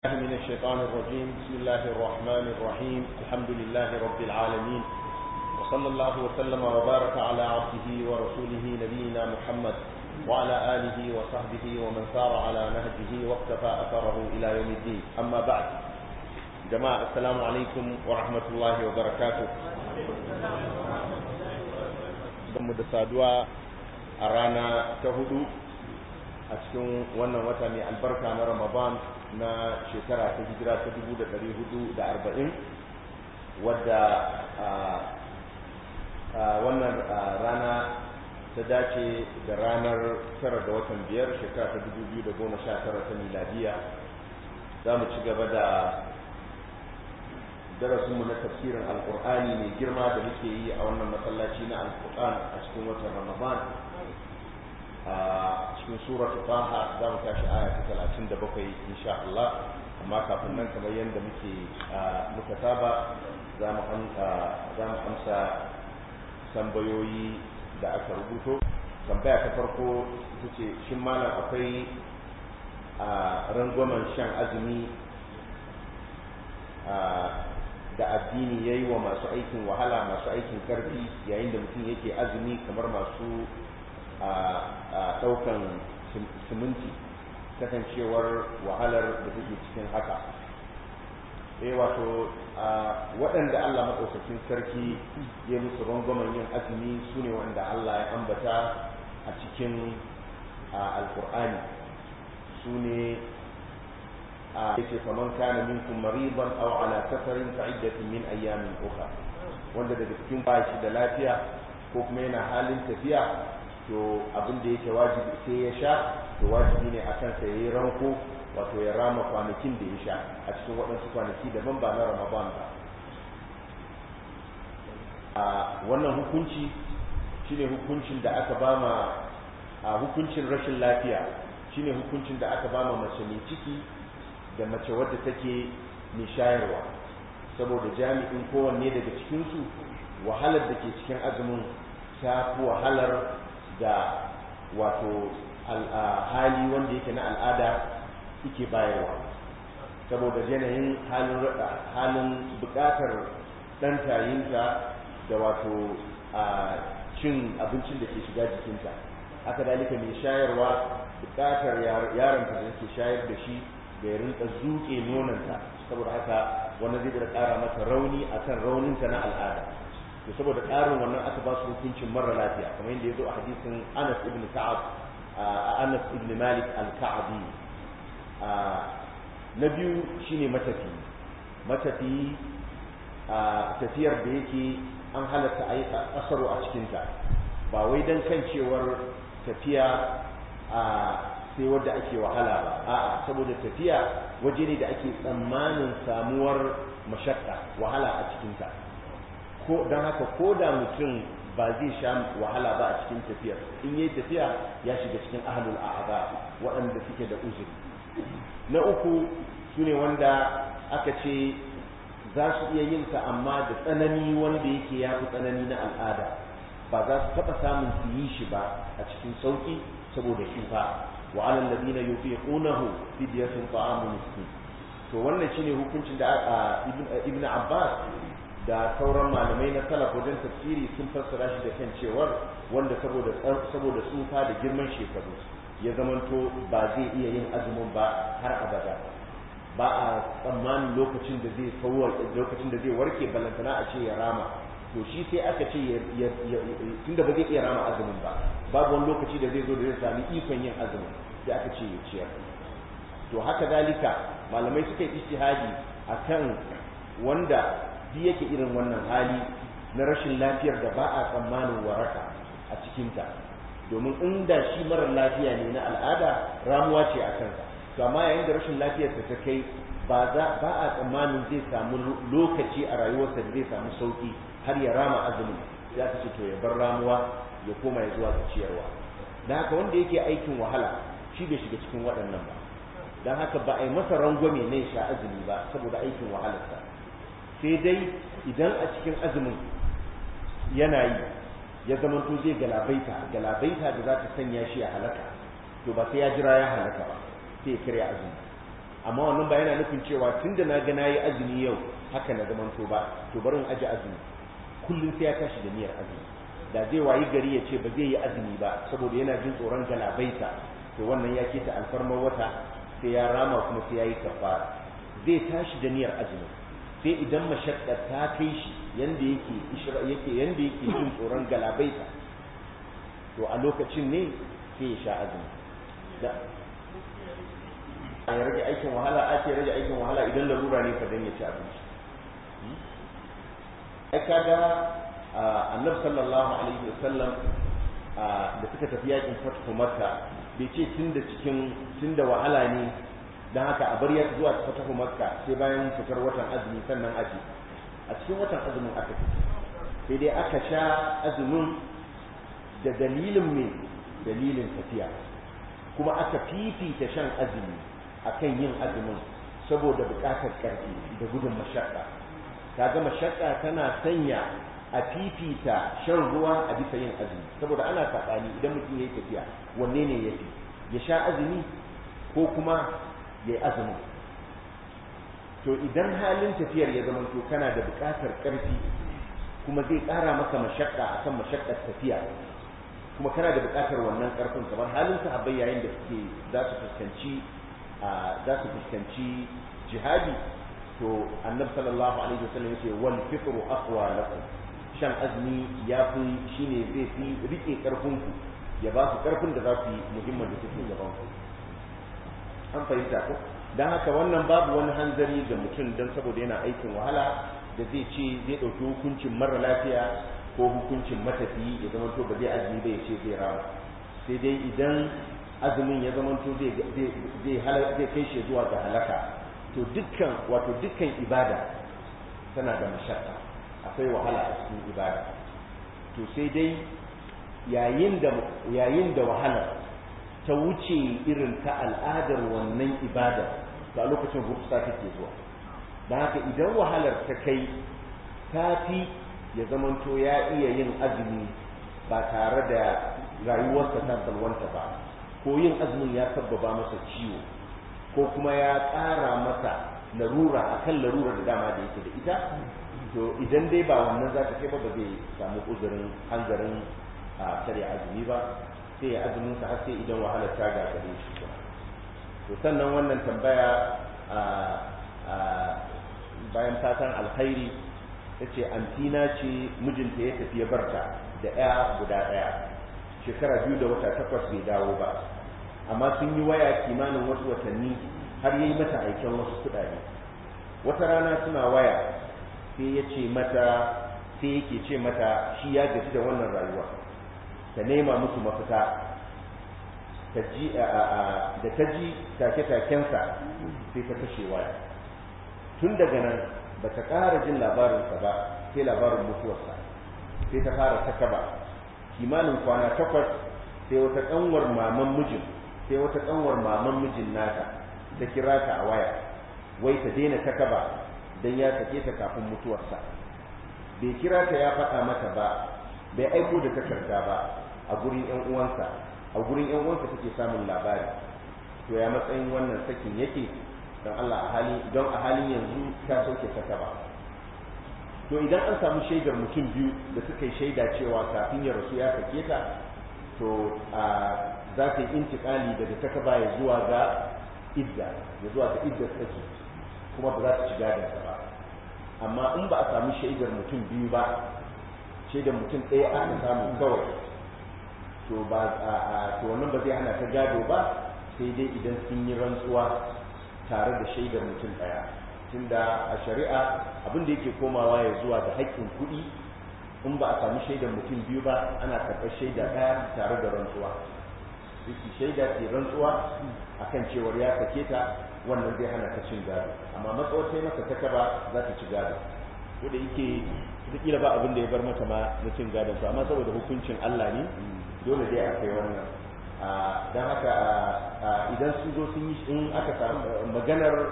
من الشيطان الرجيم بسم الله الرحمن الرحيم الحمد لله رب العالمين وصلى الله وسلم وبارك على عبده ورسوله نبينا محمد وعلى آله وصحبه ومن سار على نهجه واقتفى أثره إلى يوم الدين أما بعد جماعة السلام عليكم ورحمة الله وبركاته mu da saduwa a rana ta hudu a cikin wannan wata mai albarka na ramadan na shekara ta hijira ta dubu da ɗari hudu da arba'in wadda wannan rana ta dace da ranar tara da watan biyar shekara ta dubu biyu da goma sha tara ta miladiya za mu ci gaba da darasinmu na tafsirin alkur'ani mai girma da muke yi a wannan masallaci na alkur'an a cikin watan ramadan a cikin suratu taha za mu tashi aya ta talatin da bakwai insha Allah amma kafin nan kamar yadda muke muka saba za mu amsa tambayoyi da aka rubuto tambaya ta farko ita ce shin malam akwai a rangwamen shan azumi da addini ya yi wa masu aikin wahala masu aikin karfi yayin da mutum yake azumi kamar masu a ɗaukan siminti kasancewar wahalar da take cikin haka eh wato waɗanda Allah maɗaukakin sarki ya musu rangwamen yin azumi su ne wanda Allah ya ambata a cikin alkur'ani su ne yake faman kana minkum mariban aw ala safarin fa iddatin min ayyamin ukhra wanda daga cikin bashi da lafiya ko kuma yana halin tafiya to abin da yake wajibi sai ya sha to wajibi ne akan sa yayi ranko wato ya rama kwanakin da ya sha a cikin waɗansu kwanaki daban ba na Ramadan ba a wannan hukunci shine hukuncin da aka bama a hukuncin rashin lafiya shine hukuncin da aka bama mace mai ciki da mace wadda take mai shayarwa saboda jami'in kowanne daga cikinsu wahalar da ke cikin azumin ta fi wahalar da wato hali wanda yake na al'ada yake bayarwa saboda yanayin halin bukatar ɗan tayinta da wato cin abincin da ke shiga jikinta haka dalika mai shayarwa bukatar yaronta da ke shayar da shi da ya rinka zuke nonanta saboda haka wannan zai da ƙara mata rauni akan rauninta na al'ada to saboda ƙarin wannan aka ba su hukuncin mara lafiya kamar yadda ya zo a hadisin Anas ibn Ka'ab Anas ibn Malik al-Ka'abi na biyu shine matafi matafi tafiyar da yake an halatta a yi kasaro a cikinta ba wai don kan cewar tafiya sai wadda ake wahala ba a'a saboda tafiya waje ne da ake tsammanin samuwar mashakka wahala a cikinta ko don haka ko da mutum ba zai sha wahala ba a cikin tafiyar in yi tafiya ya shiga cikin ahlul a'aba waɗanda suke da uzuri na uku su ne wanda aka ce za su iya yin sa amma da tsanani wanda yake ya fi tsanani na al'ada ba za su taɓa samun su yi shi ba a cikin sauƙi saboda shufa وعلى الذين يطيقونه فدية طعام مسكين to wannan shine hukuncin da ibn Abbas da sauran malamai na salaf wajen tafsiri sun fassara shi da kan cewar wanda saboda saboda tsufa da girman shekaru ya zamanto ba zai iya yin azumin ba har abada ba a tsammanin lokacin da zai sauwa lokacin da zai warke balantana a ce ya rama to shi sai aka ce tunda ba zai iya rama azumin ba babu wani lokaci da zai zo da zai sami ikon yin azumin da aka ce ya ciyar to haka dalika malamai suka yi ijtihadi akan wanda bi yake irin wannan hali na rashin lafiyar da ba a tsammanin waraka a cikinta domin inda shi marar lafiya ne na al'ada ramuwa ce a kansa to amma yayin da rashin lafiyar ta kai ba ba a tsammanin zai samu lokaci a rayuwarsa da zai samu sauki har ya rama azumi ya ce to ya bar ramuwa ya koma ya zuwa ga ciyarwa dan haka wanda yake aikin wahala shi bai shiga cikin waɗannan ba dan haka ba a yi masa rangwame ne sha azumi ba saboda aikin wahalarsa sai dai idan a cikin azumin yana yi ya zama to zai galabaita galabaita da za ta sanya shi ya halaka to ba sai ya jira ya halaka ba sai ya karya azumi amma wannan ba yana nufin cewa tunda na ga nayi azumi yau haka na zamanto ba to bari in aje azumi kullum sai ya tashi da niyyar azumi da zai wayi gari ya ce ba zai yi azumi ba saboda yana jin tsoron galabaita to wannan ya keta alfarmar wata sai ya rama kuma sai ya yi kafara zai tashi da niyyar azumi sai idan mashakkar ta kai shi yanda yake yake yanda yake jin tsoron galabaita to a lokacin ne sai ya sha azumi da ya rage aikin wahala a ce rage aikin wahala idan larura ne fa dan ya ci abinci ai kaga annabi sallallahu alaihi wasallam da suka tafi yakin fathu makka bai ce tunda cikin tunda wahala ne dan haka a bar ya zuwa fathu makka sai bayan fitar watan azumi sannan aji a cikin watan azumin aka tafi sai dai aka sha azumin da dalilin me dalilin tafiya kuma aka fifita shan azumi akan yin azumin saboda bukatar karfi da gudun mashakka kaga mashakka tana sanya a fifita shan ruwa a bisa yin azumi saboda ana saɓani idan mutum ya yi tafiya wanne ne ya fi ya sha azumi ko kuma ya yi azumin to idan halin tafiyar ya zama to kana da buƙatar ƙarfi kuma zai ƙara maka mashakka akan mashakkar tafiya kuma kana da buƙatar wannan ƙarfin kamar halin sahabbai yayin da suke za su fuskanci za su fuskanci jihadi to annabi sallallahu alaihi wasallam yace wal fitru aqwa lakum shan azumi ya fi shine zai fi rike karfin ku ya ba ku karfin da za ku yi muhimmin da take gaban ku an fahimta ko dan haka wannan babu wani hanzari ga mutum dan saboda yana aikin wahala da zai ce zai dauki hukuncin mara lafiya ko hukuncin matafiyi ya zama to ba zai azumi ba ya ce zai rama sai dai idan azumin ya zama to zai zai kai shi zuwa ga halaka to dukkan wato dukkan ibada tana da mashakka akwai wahala a cikin ibada to sai dai yayin da yayin da wahala ta wuce irin ta al'adar wannan ibada to a lokacin rufsa take zuwa don haka idan wahalar ta kai ta fi ya zamanto ya iya yin azumi ba tare da rayuwarsa ta salwanta ba ko yin azumin ya sabbaba masa ciwo ko kuma ya ƙara masa larura akan larura da dama da yake da ita to idan dai ba wannan za ta kai ba ba zai samu uzurin hanzarin a karya azumi ba sai ya azumin sa har sai idan wahalar ta gagare shi to sannan wannan tambaya bayan fatan alkhairi ta ce antina ce mijinta ya tafi ya barta da ya guda ɗaya shekara biyu da wata takwas bai dawo ba amma sun yi waya kimanin wasu watanni har yi mata aiken wasu kuɗaɗe wata rana suna waya sai ya ce mata sai yake ce mata shi ya gaji da wannan rayuwa ta nema musu mafita da ta ji take-takensa sai ta kashe waya tun daga nan ba ta ƙara jin labarinsa ba sai labarin mutuwarsa sai ta fara takaba kimanin kwana takwas sai wata ƙanwar maman mijin sai wata ƙanwar maman mijin nata ta kira ta a waya wai ta daina takaba don ya sake ta kafin mutuwarsa bai kira ta ya faɗa mata ba bai aiko da takarda ba a gurin yan uwansa a gurin yan uwansa take samun labari to ya matsayin wannan sakin yake don Allah a hali don a halin yanzu ta sauke takaba to idan an samu shaidar mutum biyu da suka yi shaida cewa kafin ya rasu ya sake ta to a za ta yi intikali daga takaba ya zuwa ga idda ya zuwa ga idda saki kuma ba za ta ci gadonsa ba amma in ba a sami shaidar mutum biyu ba shaidar mutum ɗaya aka samu kawai to ba a to wannan ba zai hana ta gado ba sai dai idan sun yi rantsuwa tare da shaidar mutum ɗaya tunda a shari'a abin da yake komawa ya zuwa ga haƙƙin kuɗi in ba a sami shaidar mutum biyu ba ana karɓar shaida ɗaya tare da rantsuwa su shaida ke rantsuwa akan cewar ya sake ta wannan zai hana ta cin gado amma matsawar sai masa ta kaba za ta ci gado ko da yake kila ba abin da ya bar mata ma na cin gadon su amma saboda hukuncin Allah ne dole dai akai wannan don haka idan sun zo sun yi in aka samu maganar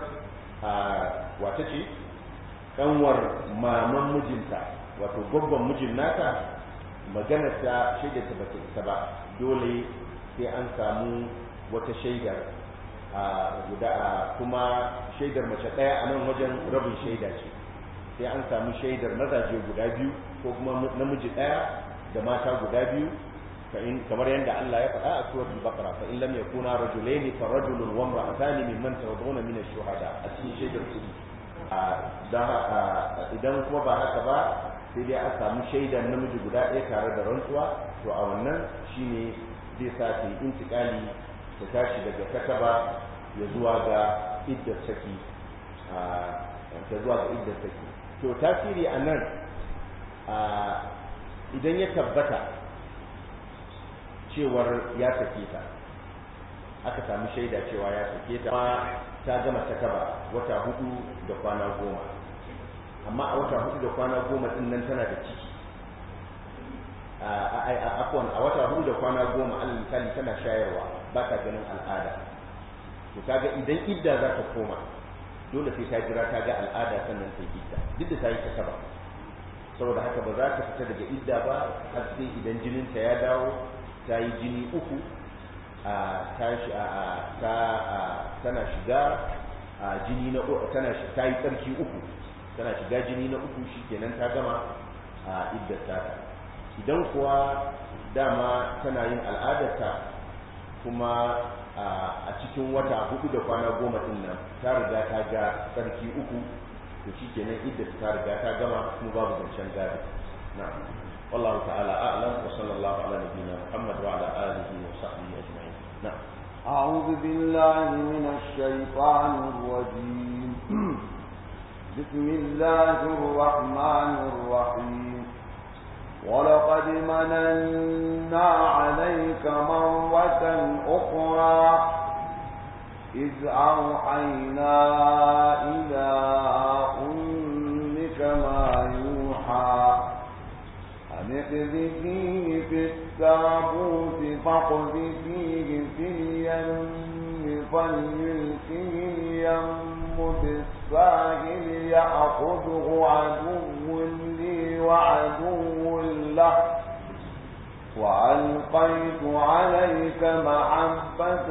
wata ce kanwar maman mijinta wato gwaggon mijin nata maganar ta shaidar ta bata isa ba dole sai an samu wata shaidar guda kuma shaidar mace ɗaya a nan wajen rabin shaida ce sai an samu shaidar mazaje guda biyu ko kuma namiji ɗaya da mata guda biyu kamar yadda Allah ya faɗa a suratul baqara fa in lam yakuna rajulaini fa rajulun wa imra'atani mimman tardawna min ash-shuhada a cikin shaidar su idan kuma ba haka ba sai dai a samu shaidar namiji guda ɗaya tare da rantsuwa to a wannan shine zai sa ta yi intikali ta tashi daga kataba ya zuwa ga iddar saki ta zuwa ga iddar saki to tasiri a nan idan ya tabbata cewar ya sake ta aka samu shaida cewa ya sake ta ta gama ta kaba wata hudu da kwana goma amma a wata hudu da kwana goma din nan tana da ciki afwan a wata hudu da kwana goma alal misali tana shayarwa ba ta ganin al'ada to kaga idan idda za ta koma dole sai ta jira ta ga al'ada sannan ta idda duk da ta yi ta kaba saboda haka ba za ta fita daga idda ba har sai idan jininta ya dawo ta yi jini uku a tana shiga a jini na tana ta yi tsarki uku tana shiga jini na uku shikenan ta gama a iddata idan kuwa dama tana yin al'adarta kuma a cikin wata hudu da kwana goma din nan ta riga ta ga tsarki uku to shikenan iddata ta riga ta gama kuma babu zancen gado na'am والله تعالى أعلم وصلى الله على نبينا محمد وعلى آله وصحبه أجمعين نعم أعوذ بالله من الشيطان الرجيم بسم الله الرحمن الرحيم ولقد مننا عليك مرة أخرى إذ أوحينا إلى أمك ما يوحى أن اقذفيه في التابوت فاقذفيه في اليم فليلقه اليم بالساهل يأخذه عدو لي وعدو له وألقيت عليك محبة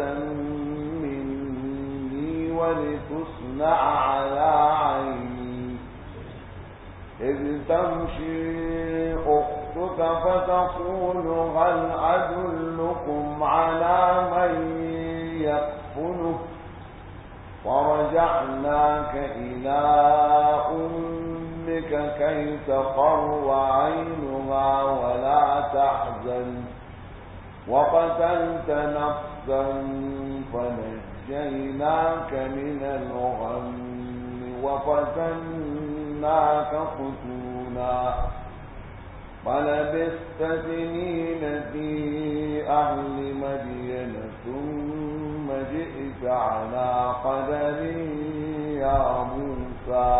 مني ولتصنع على عيني إذ تمشي أختك فتقول هل أدلكم على من يكفله فرجعناك إلى أمك كي تقر عينها ولا تحزن وقتلت نفسا فنجيناك من الغم وفتناك فتونا فلبثت سنين في أهل مدين ثم جئت على قدر يا موسى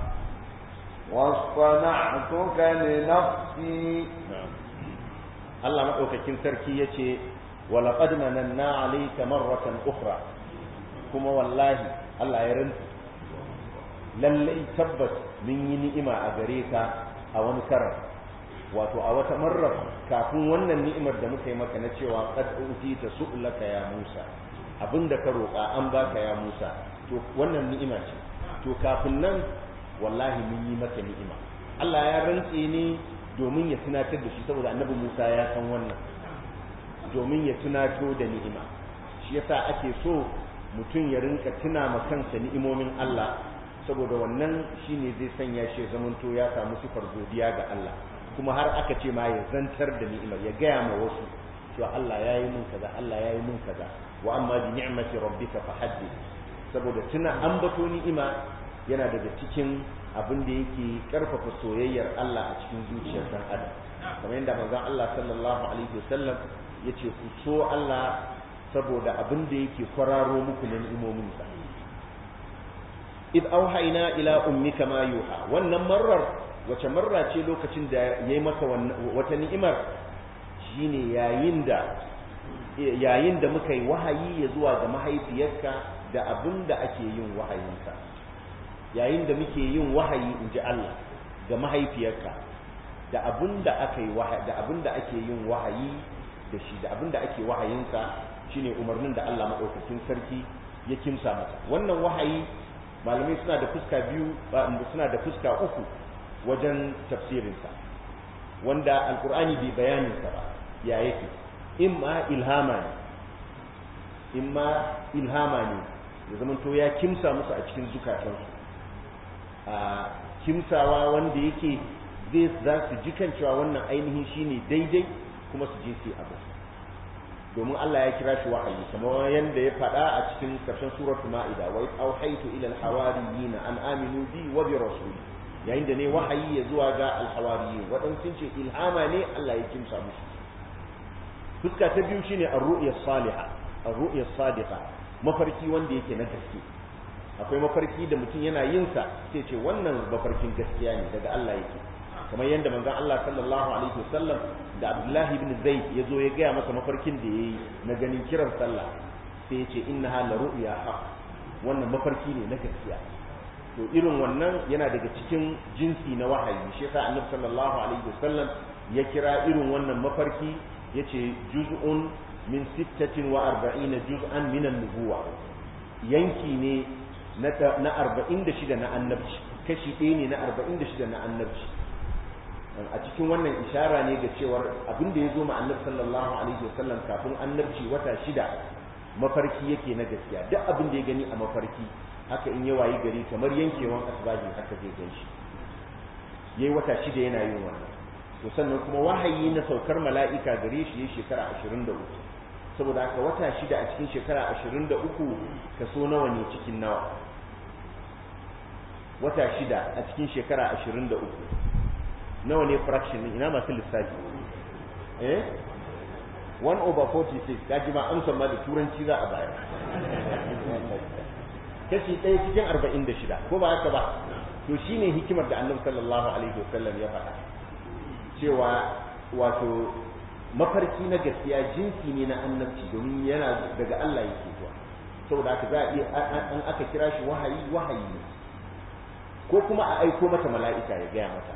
واصطنعتك لنفسي نعم الله مدوكاكين سركي يتي ولقد مننا عليك مرة أخرى كما والله الله يرنت lallai tabbas mun yi ni'ima a gare ka a wani karar wato a wata marar kafin wannan ni'imar da muka yi maka na cewa qad utita su'laka ya Musa abinda ka roƙa an baka ya Musa to wannan ni'ima ce to kafin nan wallahi mun yi maka ni'ima Allah ya rantse ni domin ya tunatar da shi saboda annabi Musa ya san wannan domin ya tunato da ni'ima shi yasa ake so mutum ya rinka tuna ma kansa ni'imomin Allah saboda wannan shine zai sanya shi zamanto ya samu sifar godiya ga Allah kuma har aka ce ma ya zantar da ni'imar ya gaya ma wasu cewa Allah ya yi min kaza Allah ya yi min kaza wa amma bi ni'mati rabbika fahaddith saboda tuna ambato ni'ima yana daga cikin abin da yake karfafa soyayyar Allah a cikin zuciyar dan adam kamar yadda manzon Allah sallallahu alaihi wasallam yace ku so Allah saboda abin da yake kwararo muku na ni'imominsa id auhayna ila ummika ma yuha wannan marar wace marra ce lokacin da yayi maka wata ni'imar shine yayin da yayin da muka yi wahayi ya zuwa ga mahaifiyarka da abin da ake yin wahayinka yayin da muke yin wahayi in ji Allah ga mahaifiyarka da abin da aka yi wahayi da abin da ake yin wahayi da shi da abin da ake wahayinsa shine umarnin da Allah madaukakin sarki ya kimsa masa wannan wahayi malamai suna da fuska biyu suna da fuska uku wajen tafsirinsa wanda alkur'ani bai bayaninsa ba ya yake imma ilhama ne imma ilhama ne ya zama to ya kimsa musu a cikin zukatansu a kimsawa wanda yake zai za su ji kan cewa wannan ainihin shine daidai kuma su je su abu domin Allah ya kira shi wahayi kamar yadda ya faɗa a cikin ƙarshen suratul ma'ida wa auhaytu ila al-hawariyin an aminu bi wa bi rasuli yayin da ne wahayi ya zuwa ga al-hawariyin wadan sun ce ilhama ne Allah ya kimsa musu fuska ta biyu shine ar-ru'ya salihah ar-ru'ya sadiqa mafarki wanda yake na gaske akwai mafarki da mutum yana yin sa sai ce wannan mafarkin gaskiya ne daga Allah yake kamar yadda manzon Allah sallallahu alaihi wasallam da Abdullah ibn Zaid ya zo ya gaya masa mafarkin da yayi na ganin kiran sallah sai ya ce innaha la ru'ya haq wannan mafarki ne na gaskiya to irin wannan yana daga cikin jinsi na wahayi shi yasa Annabi sallallahu alaihi wasallam ya kira irin wannan mafarki yace juz'un min 46 juz'an min an-nubuwa yanki ne na 46 na annabci kashi ɗaya ne na 46 na annabci a cikin wannan ishara ne ga cewar abin da ya zo ma annabi sallallahu alaihi wasallam kafin annabci wata shida mafarki yake na gaskiya duk abin da ya gani a mafarki haka in ya wayi gari kamar yankewan asbahi haka zai gan shi yayi wata shida yana yin wannan to sannan kuma wahayi na saukar mala'ika gare shi yayi shekara 23 saboda haka wata shida a cikin shekara 23 kaso nawa ne cikin nawa wata shida a cikin shekara 23 nawa ne fraction ne ina masu lissafi eh 1 over 46 kaji ma amsa ma da turanci za a bayar kashi ɗaya cikin 46 ko ba haka ba to shine hikimar da annabi sallallahu alaihi wasallam ya faɗa cewa wato mafarki na gaskiya jinsi ne na annabci domin yana daga Allah yake zuwa saboda haka za a iya an aka kira shi wahayi wahayi ne ko kuma a aiko mata mala'ika ya gaya mata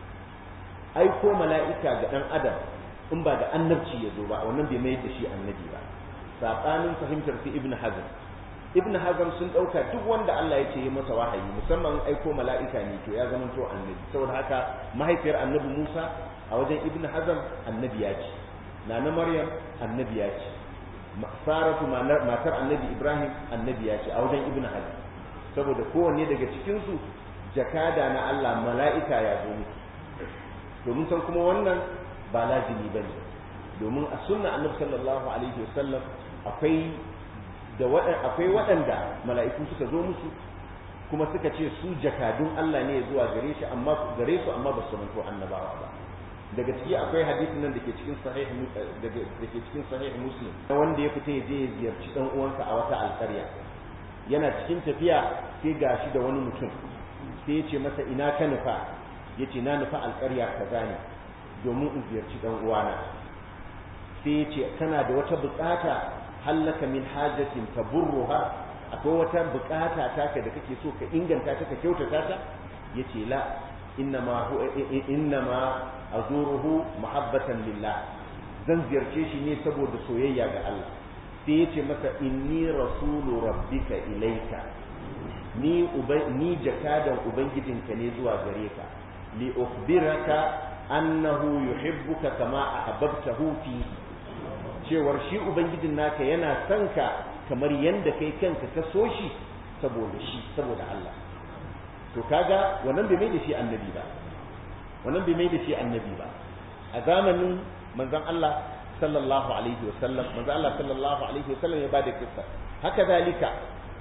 aiko mala'ika ga ɗan adam in ba da annabci ya zo ba wannan bai mayar da shi annabi ba saɓanin fahimtar su ibn hazm ibn hazm sun ɗauka duk wanda Allah ya ce ya masa wahayi musamman aiko mala'ika ne to ya zama to annabi saboda haka mahaifiyar annabi Musa a wajen ibn hazm annabi ya ce nana maryam annabi ya ce saratu matar annabi ibrahim annabi ya ce a wajen ibn hazm saboda kowanne daga cikinsu jakada na Allah mala'ika ya zo musu domin san kuma wannan ba lazimi ba ne domin a sunna annabi sallallahu alaihi wasallam akwai da akwai waɗanda mala'iku suka zo musu kuma suka ce su jakadun Allah ne zuwa gare shi amma gare su amma ba su manto annabawa ba daga ciki akwai hadisin nan da ke cikin sahih da ke cikin sahih muslim wanda ya fita ya je ya ziyarci dan uwansa a wata alƙarya yana cikin tafiya sai gashi da wani mutum sai ya ce masa ina ka nufa ya ce na nufa alƙarya kaza ne domin in ziyarci dan uwana sai ya ce kana da wata buƙata hallaka min hajatin taburruha akwai wata buƙata taka da kake so ka inganta ta ka kyautata ta yace la innama innama azuruhu mahabbatan lillah zan ziyarce shi ne saboda soyayya ga Allah sai yace masa inni rasulu rabbika ilaika ni ni jakadan ubangijinka ne zuwa gare ka li ukhbiraka annahu yuhibbuka kama ahbabtahu fi cewar shi ubangijin naka yana son ka kamar yanda kai kanka ka so shi saboda shi saboda Allah to kaga wannan bai mai da shi annabi ba wannan bai mai da shi annabi ba a zamanin manzon Allah sallallahu alaihi wasallam manzon Allah sallallahu alaihi wasallam ya bada kissa haka zalika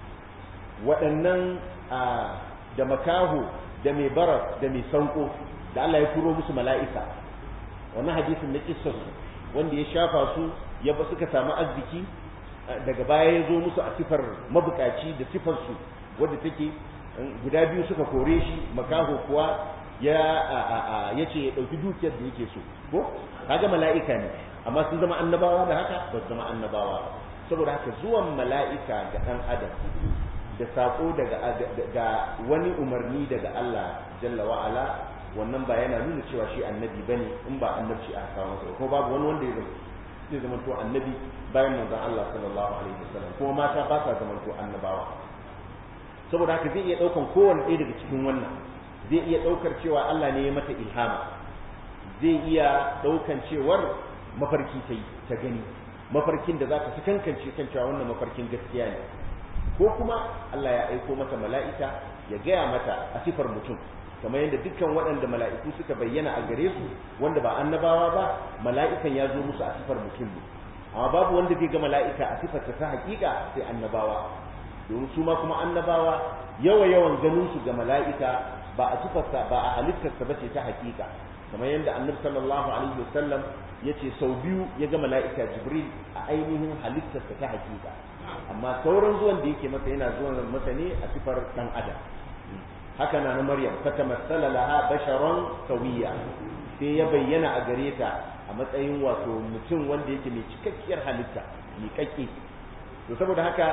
waɗannan da makaho da mai barar da mai sanko da Allah ya turo musu mala'ika wannan hadisin na kissar wanda ya shafa su ya ba suka samu arziki daga baya ya zo musu a sifar mabukaci da sifar su wadda take guda biyu suka kore shi makaho kuwa ya ya ce ya ɗauki dukiyar da yake so ko kaga mala'ika ne amma sun zama annabawa da haka ba su zama annabawa saboda haka zuwan mala'ika ga ɗan adam da saƙo daga wani umarni daga Allah jalla wa'ala wannan ba yana nuna cewa shi annabi bane in ba annabci aka kawo masa ko babu wani wanda ya zama zai zama to annabi bayan manzon Allah sallallahu alaihi wasallam kuma mata ba sa zama to annabawa saboda haka zai iya daukan kowanne ɗaya daga cikin wannan zai iya daukar cewa Allah ne ya mata ilhama zai iya daukan cewar mafarki ta yi ta gani mafarkin da za ta kankance kan cewa wannan mafarkin gaskiya ne ko kuma Allah ya aiko mata mala'ika ya gaya mata a sifar mutum kamar yadda dukkan waɗanda mala'iku suka bayyana a gare su wanda ba annabawa ba mala'ikan ya zo musu a sifar mutum ne amma babu wanda zai ga mala'ika a sifar ta hakika sai annabawa domin su ma kuma annabawa yawa yawan ganin su ga mala'ika ba a sifarsa ba a halittarsa ba ce ta hakika kamar yadda annabi sallallahu alaihi wasallam ya ce sau biyu ya ga mala'ika jibril a ainihin halittarsa ta hakika amma sauran zuwan da yake masa yana zuwan masa ne a sifar dan adam haka na na maryam fatamassala laha basharan sawiya sai ya bayyana a gare ta a matsayin wato mutum wanda yake mai cikakkiyar halitta miƙaƙƙe to saboda haka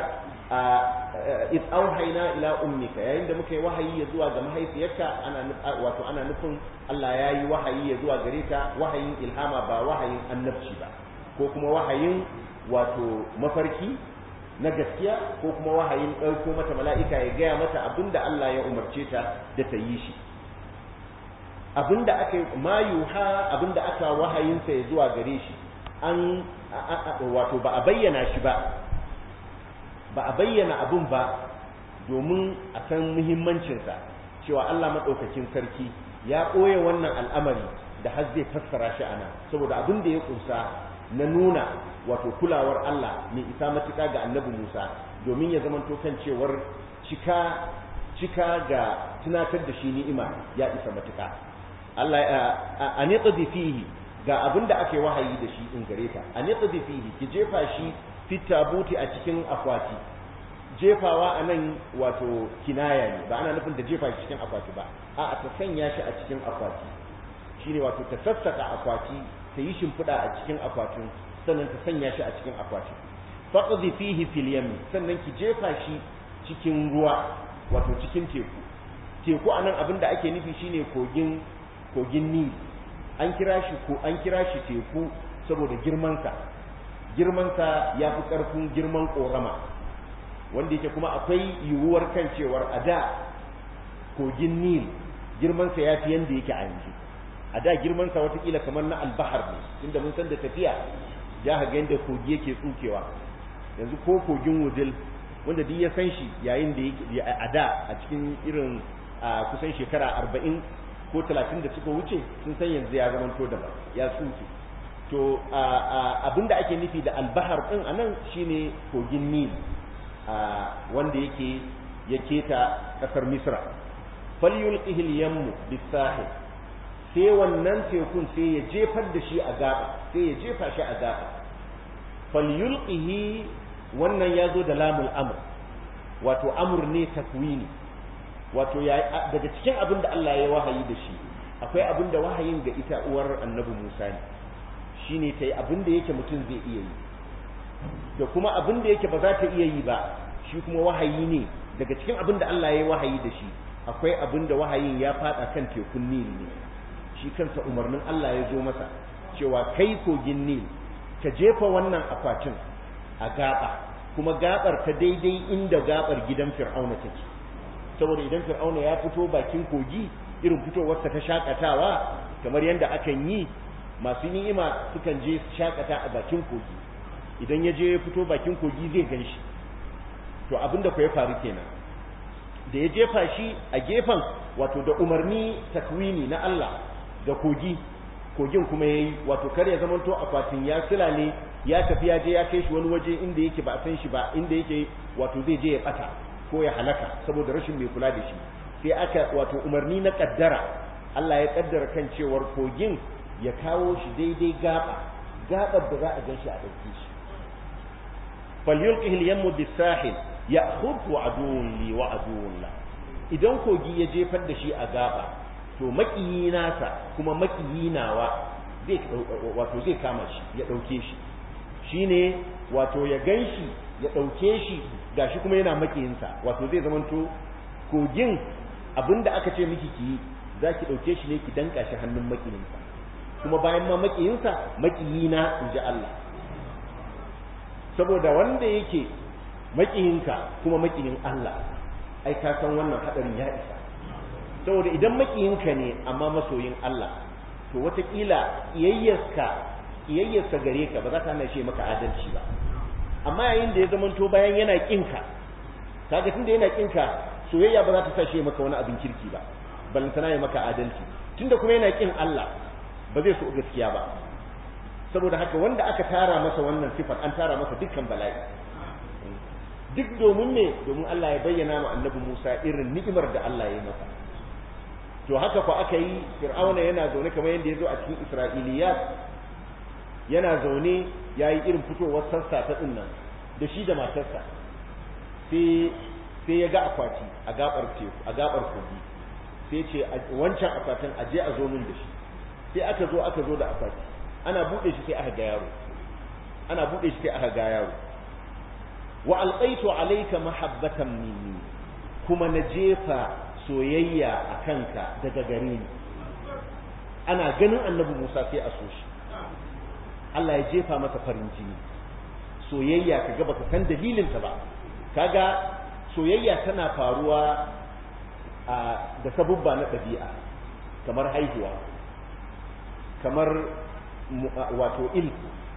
id auhayna ila ummika yayin da muka yi wahayi ya zuwa ga mahaifiyarka ana wato ana nufin Allah ya yi wahayi ya zuwa gare ta wahayin ilhama ba wahayin annabci ba ko kuma wahayin wato mafarki na gaskiya ko kuma wahayin ɗauko mata mala'ika ya gaya mata abinda Allah ya umarce ta da ta yi shi abinda aka ma yuha abinda aka wahayinsa ya zuwa gare shi an wato ba a bayyana shi ba ba a bayyana abin ba domin a san muhimmancinsa cewa Allah maɗaukakin sarki ya ɓoye wannan al'amari da har zai fassara shi ana saboda abin da ya ƙunsa na nuna wato kulawar Allah mai isa matuƙa ga annabi Musa domin ya zamanto kan cewar cika cika ga tunatar da shi ni'ima ya isa matuƙa Allah a niqdi fihi ga abin da ake wahayi da shi in gare ta a niqdi fihi ki jefa shi fit tabuti a cikin akwati jefawa a nan wato kinaya ne ba ana nufin da jefa shi cikin akwati ba a ta sanya shi a cikin akwati shine wato ta sassaka akwati ta yi shimfiɗa a cikin akwatin sannan ta sanya shi a cikin akwatin faqdi fihi fil yam sannan ki jefa shi cikin ruwa wato cikin teku teku anan abin da ake nufi shine kogin kogin Nil an kira shi ko an kira shi teku saboda girman sa girman sa yafi karfin girman korama wanda yake kuma akwai yiwuwar kan cewar a da kogin Nil girman sa yafi yanda yake a yanzu a da girman sa watakila kamar na albahar ne inda mun san da tafiya ya ga yanda kogi yake tsukewa yanzu ko kogin wudil wanda duk ya san shi yayin da yake a da a cikin irin a kusan shekara arba'in ko talatin da suka wuce sun san yanzu ya zama to daban ya tsuke to abinda ake nufi da albahar din anan shine kogin nil wanda yake ya keta kasar misra falyulqihi al-yammu bis-sahil sai wannan tekun sai ya jefar da shi a gaba sai ya jefa shi a gaba falyulqihi wannan ya zo da lamul amr wato amr ne takwini wato ya daga cikin abin da Allah ya wahayi da shi akwai abin da wahayin ga ita uwar annabi Musa ne shine ta yi abin da yake mutum zai iya yi da kuma abin da yake ba za ta iya yi ba shi kuma wahayi ne daga cikin abin da Allah ya yi wahayi da shi akwai abin da wahayin ya fada kan tekun Nil ne shi kansa umarnin Allah ya zo masa cewa kai kogin Nil ka jefa wannan akwatin a gaba kuma gabar ta daidai inda gabar gidan Fir'auna take saboda idan Fir'auna ya fito bakin kogi irin fitowarsa ta shakatawa kamar yadda akan yi masu ni'ima sukan je shakata a bakin kogi idan ya je ya fito bakin kogi zai gan shi to abinda ku ya faru kenan da ya jefa shi a gefen wato da umarni takwini na Allah ga kogi kogin kuma yayi wato kar ya zamanto akwatin ya ne ya tafi ya je ya kai shi wani waje inda yake ba a san shi ba inda yake wato zai je ya bata ko ya halaka saboda rashin mai kula da shi sai aka wato umarni na kaddara Allah ya kaddara kan cewar kogin ya kawo shi daidai gaba gabar da za a gan shi a ɗauke shi falyulqihi al-yammu bis-sahil ya'khudhu aduwwun li wa aduwwun la idan kogi ya jefar da shi a gaba to makiyi nasa kuma makiyi nawa zai wato zai kama shi ya dauke shi shine wato ya ganshi ya dauke shi gashi kuma yana makiyinsa wato zai zamanto kogin abinda aka ce miki ki zaki dauke shi ne ki danka shi hannun makiyinsa kuma bayan ma makiyinsa makiyina inji Allah saboda wanda yake makiyinka kuma makiyin Allah ai ka san wannan hadarin ya isa saboda idan makiyinka ne amma masoyin Allah to wataƙila iyayyarka iyayyarsa gare ka ba za ta hana shi maka adalci ba amma yayin da ya zamanto bayan yana kinka kaga tunda yana kinka soyayya ba za ta sa shi maka wani abin kirki ba balantana ya maka adalci tunda kuma yana kin Allah ba zai so gaskiya ba saboda haka wanda aka tara masa wannan sifar an tara masa dukkan bala'i duk domin ne domin Allah ya bayyana ma annabi Musa irin ni'imar da Allah ya yi masa to haka ko aka yi fir'auna yana zaune kamar yadda ya zo a cikin isra'iliyat yana zaune ya yi irin fitowar sassa ta nan da shi da matarsa sai ya ga akwati a gabar teku a gabar kogi sai ce wancan akwatin aje a zo min da shi sai aka zo aka zo da akwati ana bude shi sai aka ga yaro ana bude shi sai aka ga yaro wa alqaitu alayka mahabbatan minni kuma na jefa soyayya a kanka daga gare ni ana ganin annabi Musa sai a so shi Allah ya jefa masa farin jini soyayya kaga baka san dalilin ta ba kaga soyayya tana faruwa da sabubba na ɗabi'a kamar haihuwa kamar wato il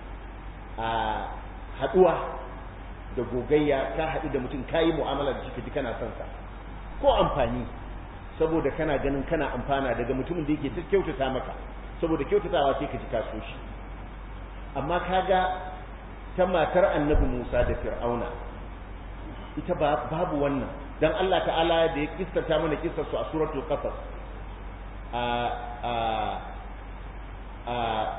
a haɗuwa da gogayya ka haɗu da mutum kayi mu'amala da shi kana son sa ko amfani saboda kana ganin kana amfana daga mutumin da yake ta kyautata maka saboda kyautatawa sai ka ji ka so shi amma kaga ta matar annabi Musa da Fir'auna ita babu wannan dan Allah ta'ala da ya kissata mana kissar su a suratul qasas a a a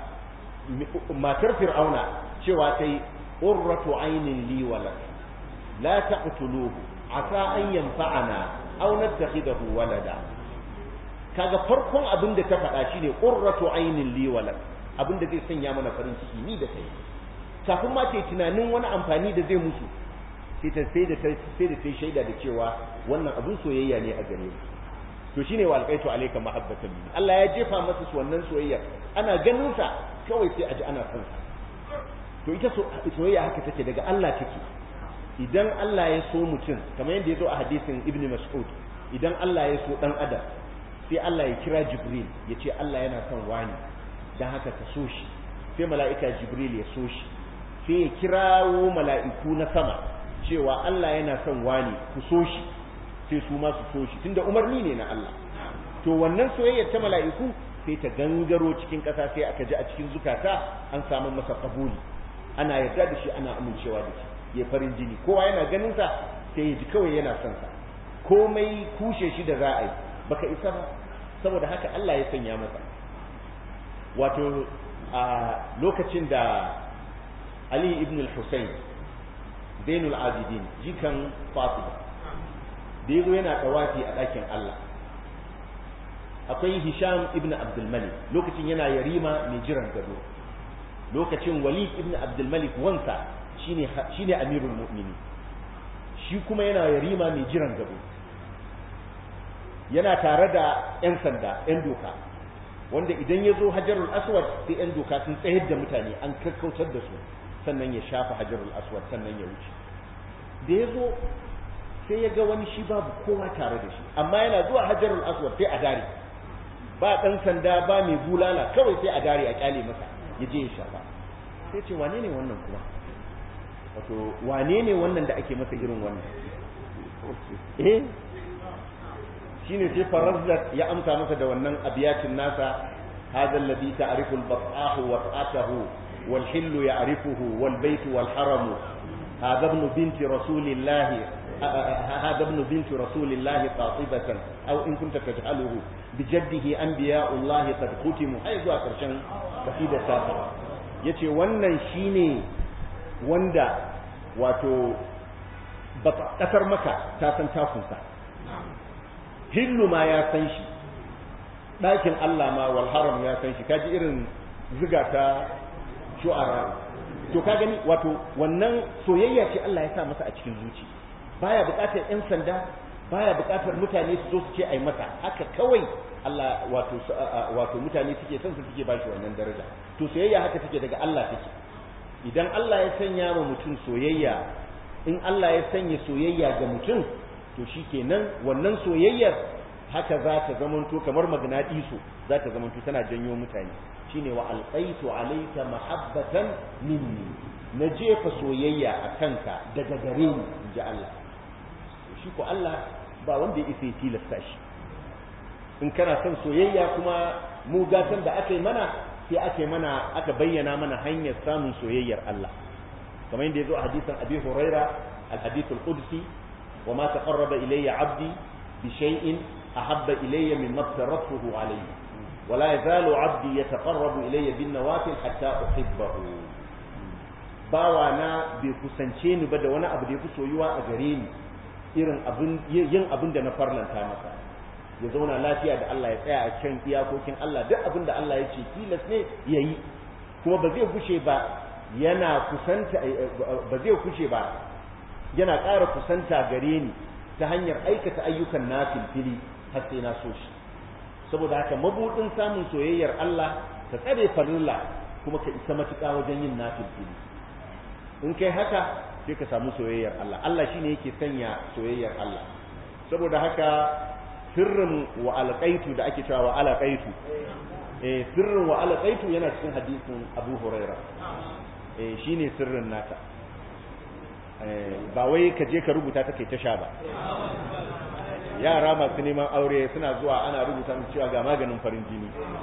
matar Fir'auna cewa tai qurratu aynin li walad la taqtuluhu asa an yanfa'ana aw nattakhidahu walada kaga farkon abin da ta faɗa shine qurratu aynin li walad abin da zai sanya mana farin ciki ni da kai kafin ma ta tunanin wani amfani da zai musu sai ta sai da ta sai da ta shaida da cewa wannan abin soyayya ne a gare mu to shine wa alqaitu alayka mahabbatan minni Allah ya jefa masa su wannan soyayya ana ganin sa kawai sai a ji ana son sa to ita soyayya haka take daga Allah take idan Allah ya so mutum kamar yadda ya zo a hadisin Ibn Mas'ud idan Allah ya so dan adam sai Allah ya kira Jibril ya ce Allah yana son wani dan haka ka so shi sai mala'ika Jibril ya so shi sai ya kirawo mala'iku na sama cewa Allah yana son wani ku so shi sai su ma su so shi tunda umarni ne na Allah to wannan soyayyar ta mala'iku sai ta gangaro cikin ƙasa sai aka ji a cikin zukata an samu masa kabuli ana yarda da shi ana amincewa da shi ya farin jini kowa yana ganin sa sai ya ji kawai yana son sa komai kushe shi da za a yi baka isa ba saboda haka Allah ya sanya masa wato a lokacin da Ali ibn al-Husayn Zainul Abidin jikan Fatima da yazo yana tawafi a ɗakin Allah akwai Hisham ibn Abdul Malik lokacin yana yarima mai jiran gado lokacin Walid ibn Abdul Malik wansa shine shine amirul mu'mini shi kuma yana yarima mai jiran gado yana tare da yan sanda yan doka wanda idan ya zo hajarul aswad sai yan doka sun tsayar da mutane an kakkautar da su sannan ya shafa hajarul aswad sannan ya wuce da ya zo sai ya ga wani shi babu kowa tare da shi amma yana zuwa hajarul aswad sai a dare ba dan sanda ba mai bulala kawai sai a dare a kyale masa ya je ya shafa sai ce wane ne wannan kuma wato wane ne wannan da ake masa irin wannan eh shine sai farazzat ya amsa masa da wannan abiyatin nasa hadha alladhi ta'rifu al-bat'ahu wa ta'atahu wal hillu ya'rifuhu wal baytu wal haramu hadha ibn binti rasulillahi هذا ابن بنت رسول الله قاطبة أو إن كنت تجعله بجده أنبياء الله قد ختموا أي ذو أكرشان قصيدة سابقة yace wannan shine wanda wato kasar maka ta san takunsa hillu ma ya san shi ɗakin Allah ma wal haram ya san shi kaji irin ziga ta shu'ara to ka gani wato wannan soyayya ce Allah ya sa masa a cikin zuci baya buƙatar ƴan sanda baya buƙatar mutane su zo su ce ai masa haka kawai Allah wato wato mutane suke son su suke bashi wannan daraja to soyayya haka take daga Allah take idan Allah ya sanya ma mutum soyayya in Allah ya sanya soyayya ga mutum to shikenan wannan soyayyar haka za ta zamanto kamar magnatiso za ta zamanto tana janyo mutane shine wa alqaitu alayka mahabbatan minni na jefa soyayya a kanka daga gare ni inji Allah shi ko Allah ba wanda ya isa ya tilasta shi in kana son soyayya kuma mu gatan da aka yi mana sai aka yi mana aka bayyana mana hanyar samun soyayyar Allah kamar yadda ya zo a hadisin Abi Huraira al-hadith al-qudsi wa ma taqarraba ilayya 'abdi bi shay'in ahabba ilayya mimma aftaratuhu alayhi wa la yazalu 'abdi yataqarrabu ilayya bin nawafil hatta uhibbahu bawa na bai kusance ni ba da wani abu da yafi soyuwa a gare ni irin abin yin abin da na farlanta masa ya zauna lafiya da Allah ya tsaya a kan iyakokin Allah duk abin da Allah ya ce tilas ne ya yi kuma ba zai kushe ba yana kusanta ba zai kushe ba yana ƙara kusanta gare ni ta hanyar aikata ayyukan nafil fili har sai na so shi saboda haka mabudin samun soyayyar Allah ka tsare farilla kuma ka isa matuƙa wajen yin nafil fili in kai haka sai ka samu soyayyar Allah Allah shine yake sanya soyayyar Allah saboda haka sirrin wa alqaitu da ake cewa wa alqaitu eh sirrin wa alqaitu yana cikin hadisin Abu Huraira eh shine sirrin nata eh ba wai ka je ka rubuta ta kai ta sha ba yara masu neman aure suna zuwa ana rubuta musu cewa ga maganin farin jini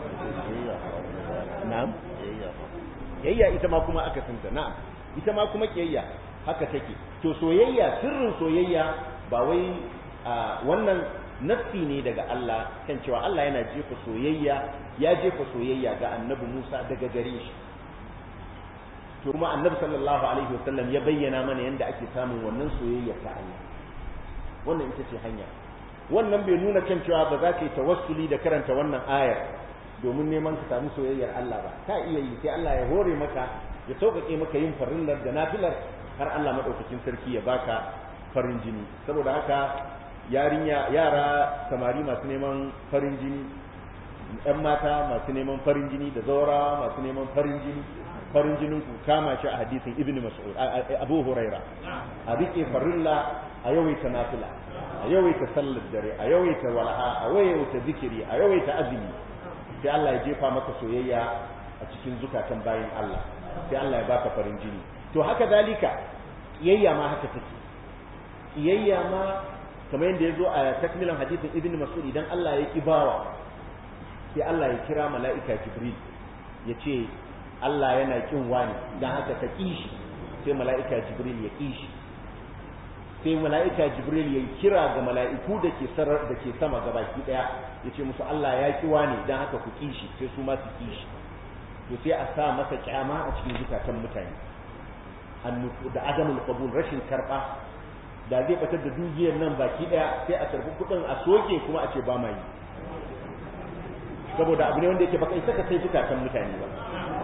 na'am yayya ita ma kuma aka sunta na'am ita ma kuma kiyayya haka take to soyayya sirrin soyayya ba wai wannan nassi ne daga Allah kan cewa Allah yana jefa soyayya ya jefa soyayya ga annabi Musa daga gare shi to kuma annabi sallallahu alaihi wasallam ya bayyana mana yadda ake samun wannan soyayya ta Allah wannan ita ce hanya wannan bai nuna kan cewa ba za ka yi tawassuli da karanta wannan ayar domin neman ka samu soyayyar Allah ba ka iya yi sai Allah ya hore maka ya sauƙaƙe maka yin farillar da nafilar har Allah madaukakin sarki ya baka farin jini saboda haka yarinya yara samari masu neman farin jini ɗan mata masu neman farin jini da zaura masu neman farin jini farin jinin ku kama shi a hadisin ibnu mas'ud abu huraira a rike farilla a yawaita nafila a yawaita sallar dare a yawaita walaha a yawaita zikiri a yawaita azumi sai Allah ya jefa maka soyayya a cikin zukatan bayin Allah sai Allah ya baka farin jini to haka zalika kiyayya ma haka take kiyayya ma kamar yadda ya zo a takmilan hadisin ibn mas'ud idan Allah ya ki bawa sai Allah ya kira mala'ika jibril ya ce Allah yana kin wani dan haka ka kishi sai mala'ika jibril ya kishi sai mala'ika jibril ya kira ga mala'iku da ke sarar da ke sama gabaki daya ya ce musu Allah ya ki wani dan haka ku kishi sai su ma su kishi to sai a sa masa kyama a cikin zukatan mutane da adamul qabul rashin karba da zai batar da dukiyar nan baki daya sai a karbi kudin a soke kuma a ce ba mai saboda abu ne wanda yake baka isa ka sai zukatan mutane ba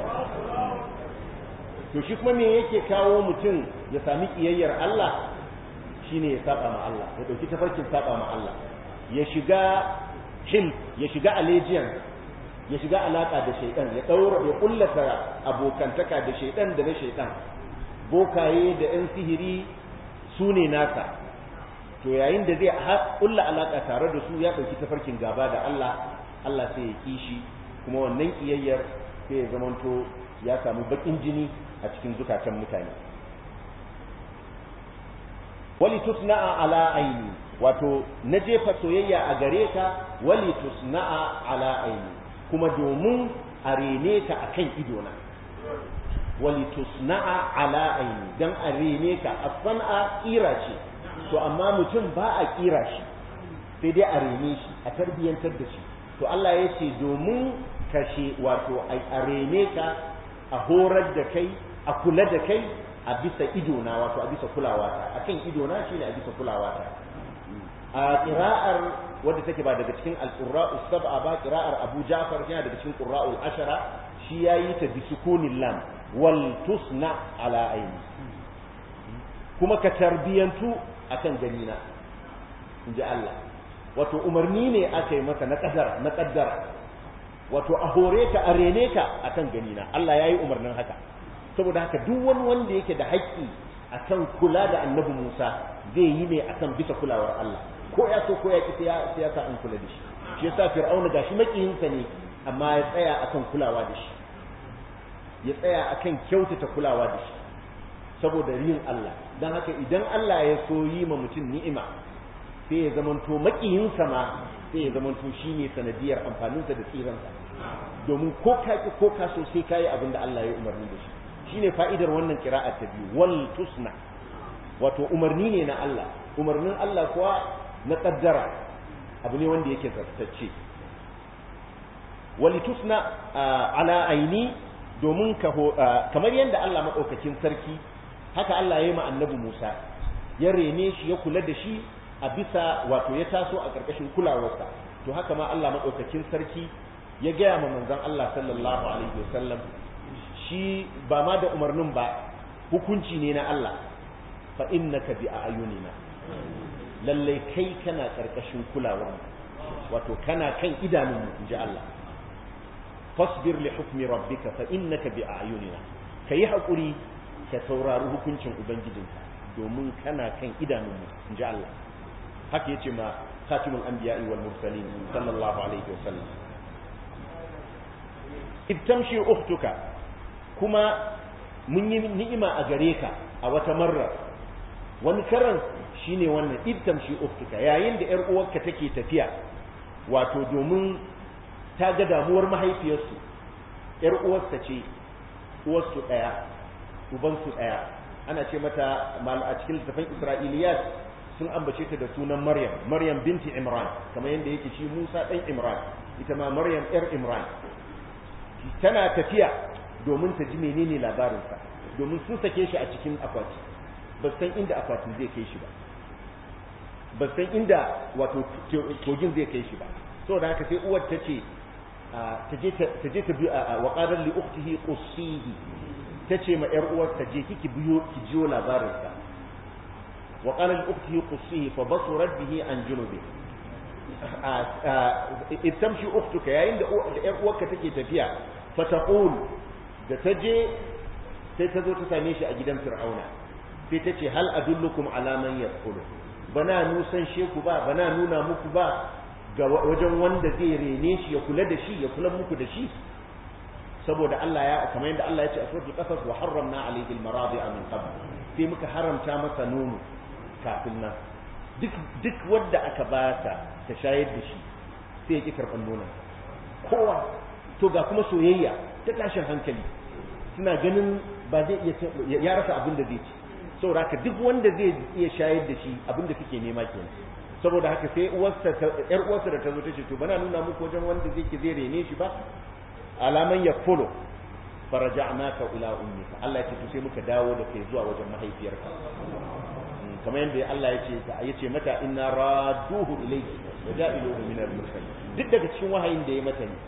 to shi kuma me yake kawo mutum ya sami kiyayyar Allah shine ya saba ma Allah ya dauki tafarkin saba ma Allah ya shiga hil ya shiga allegiance ya shiga alaka da shaidan ya daura ya kullata abokantaka da shaidan da na shaidan bokaye da yan sihiri su ne nasa to yayin da zai kulla alaka tare da su ya dauki tafarkin gaba da Allah Allah sai ya kishi kuma wannan kiyayyar sai ya zamanto ya samu bakin jini a cikin zukatan mutane wali tusna'a ala aini wato na jefa soyayya a gare ka wali tusna'a ala aini kuma domin a rene ka akan idona wali tusna'a ala aini dan a rene ka as-san'a kira ce to amma mutum ba a kira shi sai dai a rene shi a tarbiyantar da shi to Allah ya ce domin kashe wato a rene ka a horar da kai a kula da kai a bisa idona wato a bisa kulawata akan idona shine a bisa kulawata a qira'ar wadda take ba daga cikin al-qurra'u sab'a ba qira'ar Abu Ja'far yana daga cikin qurra'ul ashara shi yayi ta bi sukunil lam wal tusna ala aini kuma ka tarbiyantu akan ganina inji Allah wato umarni ne aka yi maka na kadar na kaddara wato a hore ka a rene ka akan ganina Allah yayi umarnin haka saboda haka duk wani wanda yake da haƙƙi akan kula da annabi Musa zai yi ne akan bisa kulawar Allah ko ya so ko ya ki sai ya sa an kula da shi shi yasa fir'auna gashi makiyinsa ne amma ya tsaya akan kulawa da shi ya tsaya akan kyautata kulawa da shi saboda yin Allah dan haka idan Allah ya so yi ma mutum ni'ima sai ya zamanto makiyinsa ma sai ya zamanto shine sanadiyar amfaninsa da tsiransa domin ko ka ki ko ka so sai kai abin da Allah ya umarni da shi shine fa'idar wannan qira'at ta biyu wal tusna wato umarni ne na Allah umarnin Allah kuwa na kaddara abu ne wanda yake zartacce wal tusna ala aini domin ka kamar yadda Allah madaukakin sarki haka Allah ya yi ma annabi Musa ya rene shi ya kula da shi a bisa wato ya taso a ƙarƙashin kulawarsa to haka ma Allah madaukakin sarki ya gaya ma manzon Allah sallallahu alaihi wasallam shi ba ma da umarnin ba hukunci ne na Allah fa innaka bi ayunina lalle kai kana karkashin kulawar wato kana kan idanun mu inji Allah fasbir li hukmi rabbika fa innaka bi ayunina kai hakuri ka saurari hukuncin ubangijinka domin kana kan idanun mu inji Allah haka yace ma khatimul anbiya'i wal mursalin sallallahu alaihi wasallam ibtamshi ukhtuka kuma mun yi ni'ima a gare ka a wata marra wani karan shine wannan ibtamshi ukhtuka yayin da yar uwarka take tafiya wato domin ta ga damuwar mahaifiyarsu yar uwarsa ce uwarsu daya ubansu daya ana ce mata a cikin littafin isra'iliyat sun ambace ta da sunan maryam maryam binti imran kamar yadda yake shi musa dan imran ita ma maryam yar imran tana tafiya domin ta ji menene labarinsa domin sun sake shi a cikin akwati ba san inda akwatin zai kai shi ba ba san inda wato kogin zai kai shi ba saboda haka sai uwar ta ce ta je ta biyo wa qadar li ukhtihi qussihi ta ce ma yar uwar ta je kiki biyo ki jiyo labarinsa wa qala li ukhtihi qussihi fa basurat bihi an junubi tamshi ukhtuka yayin da yar uwarka take tafiya fa taqul da ta je sai ta zo ta same shi a gidan fir'auna sai ta ce hal adullukum ala man yadkhulu bana nusan sheku ba bana nuna muku ba ga wajen wanda zai rene shi ya kula da shi ya kula muku da shi saboda Allah ya kamar yadda Allah ya ce a suratul qasas wa harramna alayhi al-maradi'a min qabl sai muka haramta masa nono kafin nan duk duk wanda aka ba ta ta shayar da shi sai ya ki karban nonon kowa to ga kuma soyayya ta tashin hankali suna ganin ba zai iya ya rasa abin da zai ci saboda haka duk wanda zai iya shayar da shi abin da kake nema kenan saboda haka sai uwarsa yar uwarsa da ta zo ta ce to bana nuna muku wajen wanda zai ke zai rene shi ba alaman ya folo faraja'naka ila ummika Allah ya ce to sai muka dawo da kai zuwa wajen mahaifiyarka kamar yadda Allah ya ce ya ce mata inna raduhu ilayki wa ja'iluhu min al-mursalin duk daga cikin wahayin da ya mata ne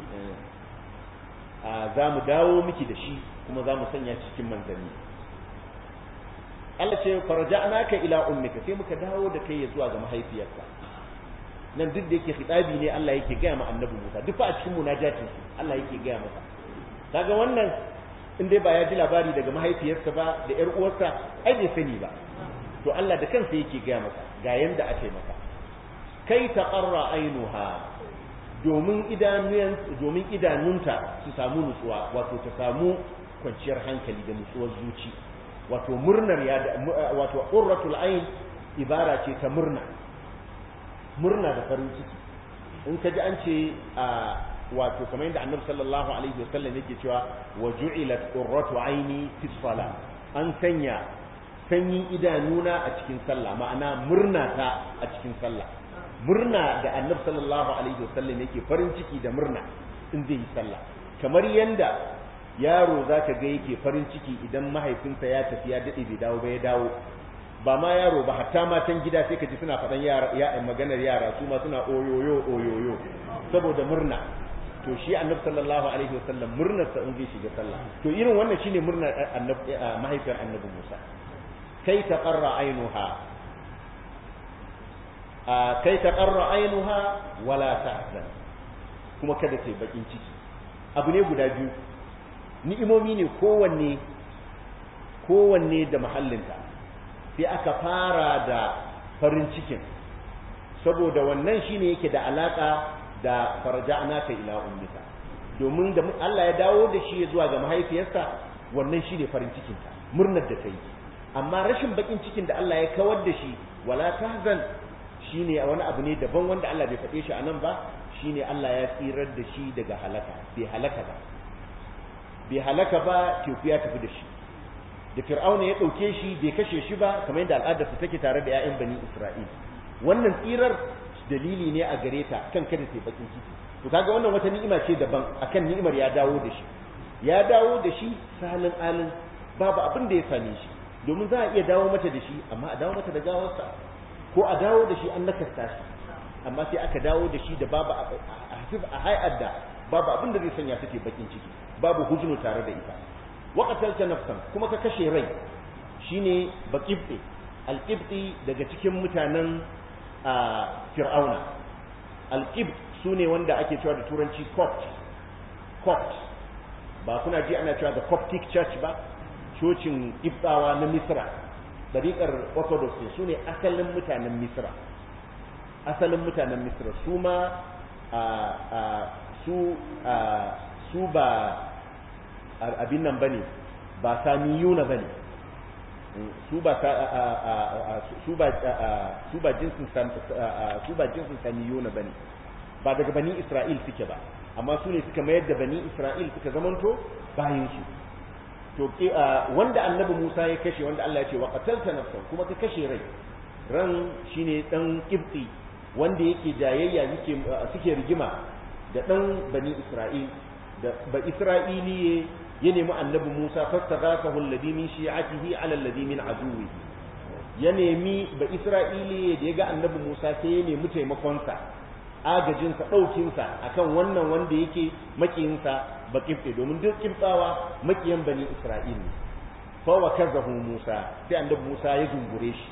za mu dawo miki da shi kuma za mu sanya cikin manzanni Allah ce farja'naka ila ummika sai muka dawo da kai zuwa ga mahaifiyarka nan duk da yake khitabi ne Allah yake gaya ma annabi Musa duk fa a cikin munajatin Allah yake gaya masa kaga wannan in dai ba ya ji labari daga mahaifiyarsa ba da ƴar uwarsa ai bai sani ba to Allah da kansa yake gaya masa ga yanda ake maka kai taqarra ainuha domin idanun domin idanunta su samu nutsuwa wato ta samu kwanciyar hankali da nutsuwar zuci wato murnar ya wato qurratul ain ibara ce ta murna murna da farin ciki in ka ji an ce a wato kamar yadda annabi sallallahu alaihi wasallam yake cewa wa ju'ilat qurratu aini fi salat an sanya sanyin idanuna a cikin sallah ma'ana murna ta a cikin sallah murna da annabi sallallahu alaihi wasallam yake farin ciki da murna in zai yi sallah kamar yanda yaro zaka ga yake farin ciki idan mahaifinsa ya tafi ya dade bai dawo ba ya dawo ba ma yaro ba hatta matan gida sai ka ji suna faɗan yara ya maganar yara su ma suna oyoyo oyoyo saboda murna to shi annabi sallallahu alaihi wasallam murnar sa in zai shiga sallah to irin wannan shine murnar annabi mahaifiyar annabi Musa kai taqarra ainuha kai taqarra ainuha wala tahzan kuma kada ta bakin ciki abu ne guda biyu ni'imomi ne kowanne kowanne da mahallinta sai aka fara da farin cikin saboda wannan shine yake da alaka da farja'naka ila ummika domin da Allah ya dawo da shi zuwa ga mahaifiyarsa wannan shine farin cikin ta murnar da kai amma rashin bakin cikin da Allah ya kawar da shi wala tahzan shine wani abu ne daban wanda Allah bai faɗe shi a nan ba shine Allah ya tsirar da shi daga halaka bai halaka ba bai halaka ba teku ya tafi da shi da fir'auna ya ɗauke shi bai kashe shi ba kamar yadda al'adar su take tare da 'ya'yan bani isra'il wannan tsirar dalili ne a gare ta kan kada sai bakin ciki to kaga wannan wata ni'ima ce daban akan ni'imar ya dawo da shi ya dawo da shi salin alin babu abin da ya same shi domin za a iya dawo mata da shi amma a dawo mata da gawarsa ko a dawo da shi an nakasta shi amma sai aka dawo da shi da babu a hayar da babu abin da zai sanya take bakin ciki babu hujunu tare da ita waqatalta nafsan kuma ka kashe rai shine baqibti alqibti daga cikin mutanen fir'auna alqibt sune wanda ake cewa da turanci copt copt ba kuna ji ana cewa da coptic church ba cocin ibtawa na misra dariƙar orthodox ne su ne asalin mutanen misra asalin mutanen misra su ma su su ba abin nan bane ba samiyuna bane su ba su ba su ba jinsin su ba jinsin samiyuna bane ba daga bani isra'il suke ba amma su ne suka mayar da bani isra'il suka zamanto bayin su to wanda annabi Musa ya kashe wanda Allah ya ce wa qatalta nafsan kuma ka kashe rai ran shine dan kibti wanda yake jayayya yake suke rigima da dan bani Isra'il da ba Isra'iliye ya nemi annabi Musa fastaghafahu alladhi min shi'atihi ala alladhi min aduwwihi ya nemi ba Isra'iliye da ya ga annabi Musa sai ya nemi taimakon sa agajin sa daukin sa akan wannan wanda yake makiyin sa ba kifte domin duk kiftawa makiyan bani Isra'il ne fa wa kazahu Musa sai annabi Musa ya zungure shi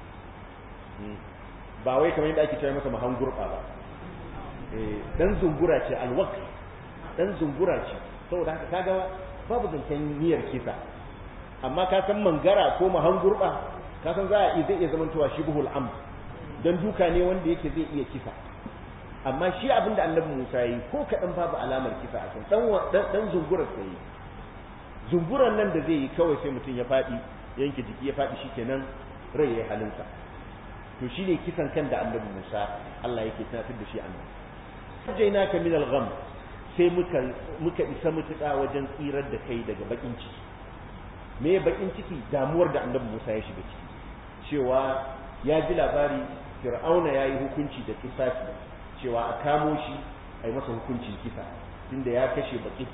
ba wai kamar yadda ake cewa masa mahan gurba ba dan zungura ce alwaq dan zungura ce saboda haka kaga babu zancen niyyar kisa amma ka san mangara ko mahan gurba ka san za a zai iya zamantowa shibhul am dan duka ne wanda yake zai iya kisa amma shi abin da annabi Musa yi ko kaɗan babu alamar kisa a kan dan dan zungurar sai zunguran nan da zai yi kawai sai mutum ya faɗi yanke jiki ya faɗi shikenan rai ya halinsa to shine kisan kan da annabi Musa Allah yake tunatar da shi annabi sajaina ka min al-gham sai muka muka isa mutuka wajen tsirar da kai daga bakin ciki me bakin ciki damuwar da annabi Musa ya shiga ciki cewa ya ji labari Fir'auna yayi hukunci da kisasi cewa a kamo shi a yi masa hukuncin kisa tunda ya kashe baki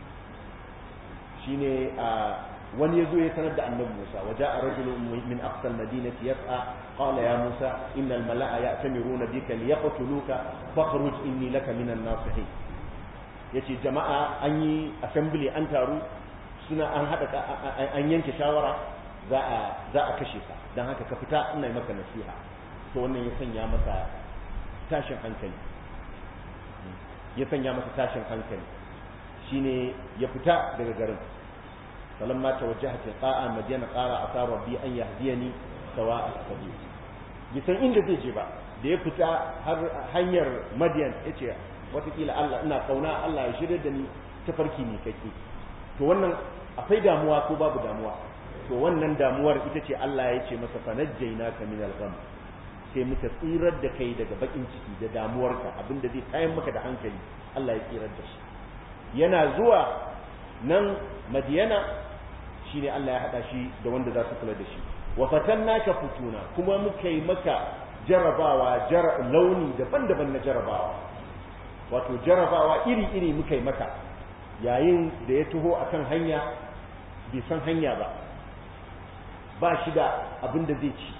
shine a wani yazo ya sanar da annabi Musa waja a rajulun min aqsal madinati yas'a qala ya Musa innal mala'a ya'tamiruna bika liyaqtuluka fakhruj inni laka minan nasihin yace jama'a an yi assembly an taru suna an hada an yanke shawara za a za a kashe ka dan haka ka fita ina maka nasiha to wannan ya sanya masa tashin hankali ya sanya masa tashin hankali shine ya fita daga garin falamma tawajjaha tilqa'a madyana qala asa rabbi an yahdiyani sawa'a sabil bi san inda zai je ba da ya fita har hanyar madyan yace watakila Allah ina kauna Allah ya shirye da ni tafarki ne kake to wannan akwai damuwa ko babu damuwa to wannan damuwar ita ce Allah ya ce masa fanajjaynaka min al-gham sai muka tsirar da kai daga bakin ciki da damuwarka abinda zai kayan maka da hankali Allah ya tsirar da shi yana zuwa nan madiyana shine Allah ya hada shi da wanda za su kula da shi wa fatannaka futuna kuma muka yi maka jarabawa jar launi daban-daban na jarabawa wato jarabawa iri-iri muka yi maka yayin da ya taho akan hanya bai san hanya ba ba shi da abin da zai ci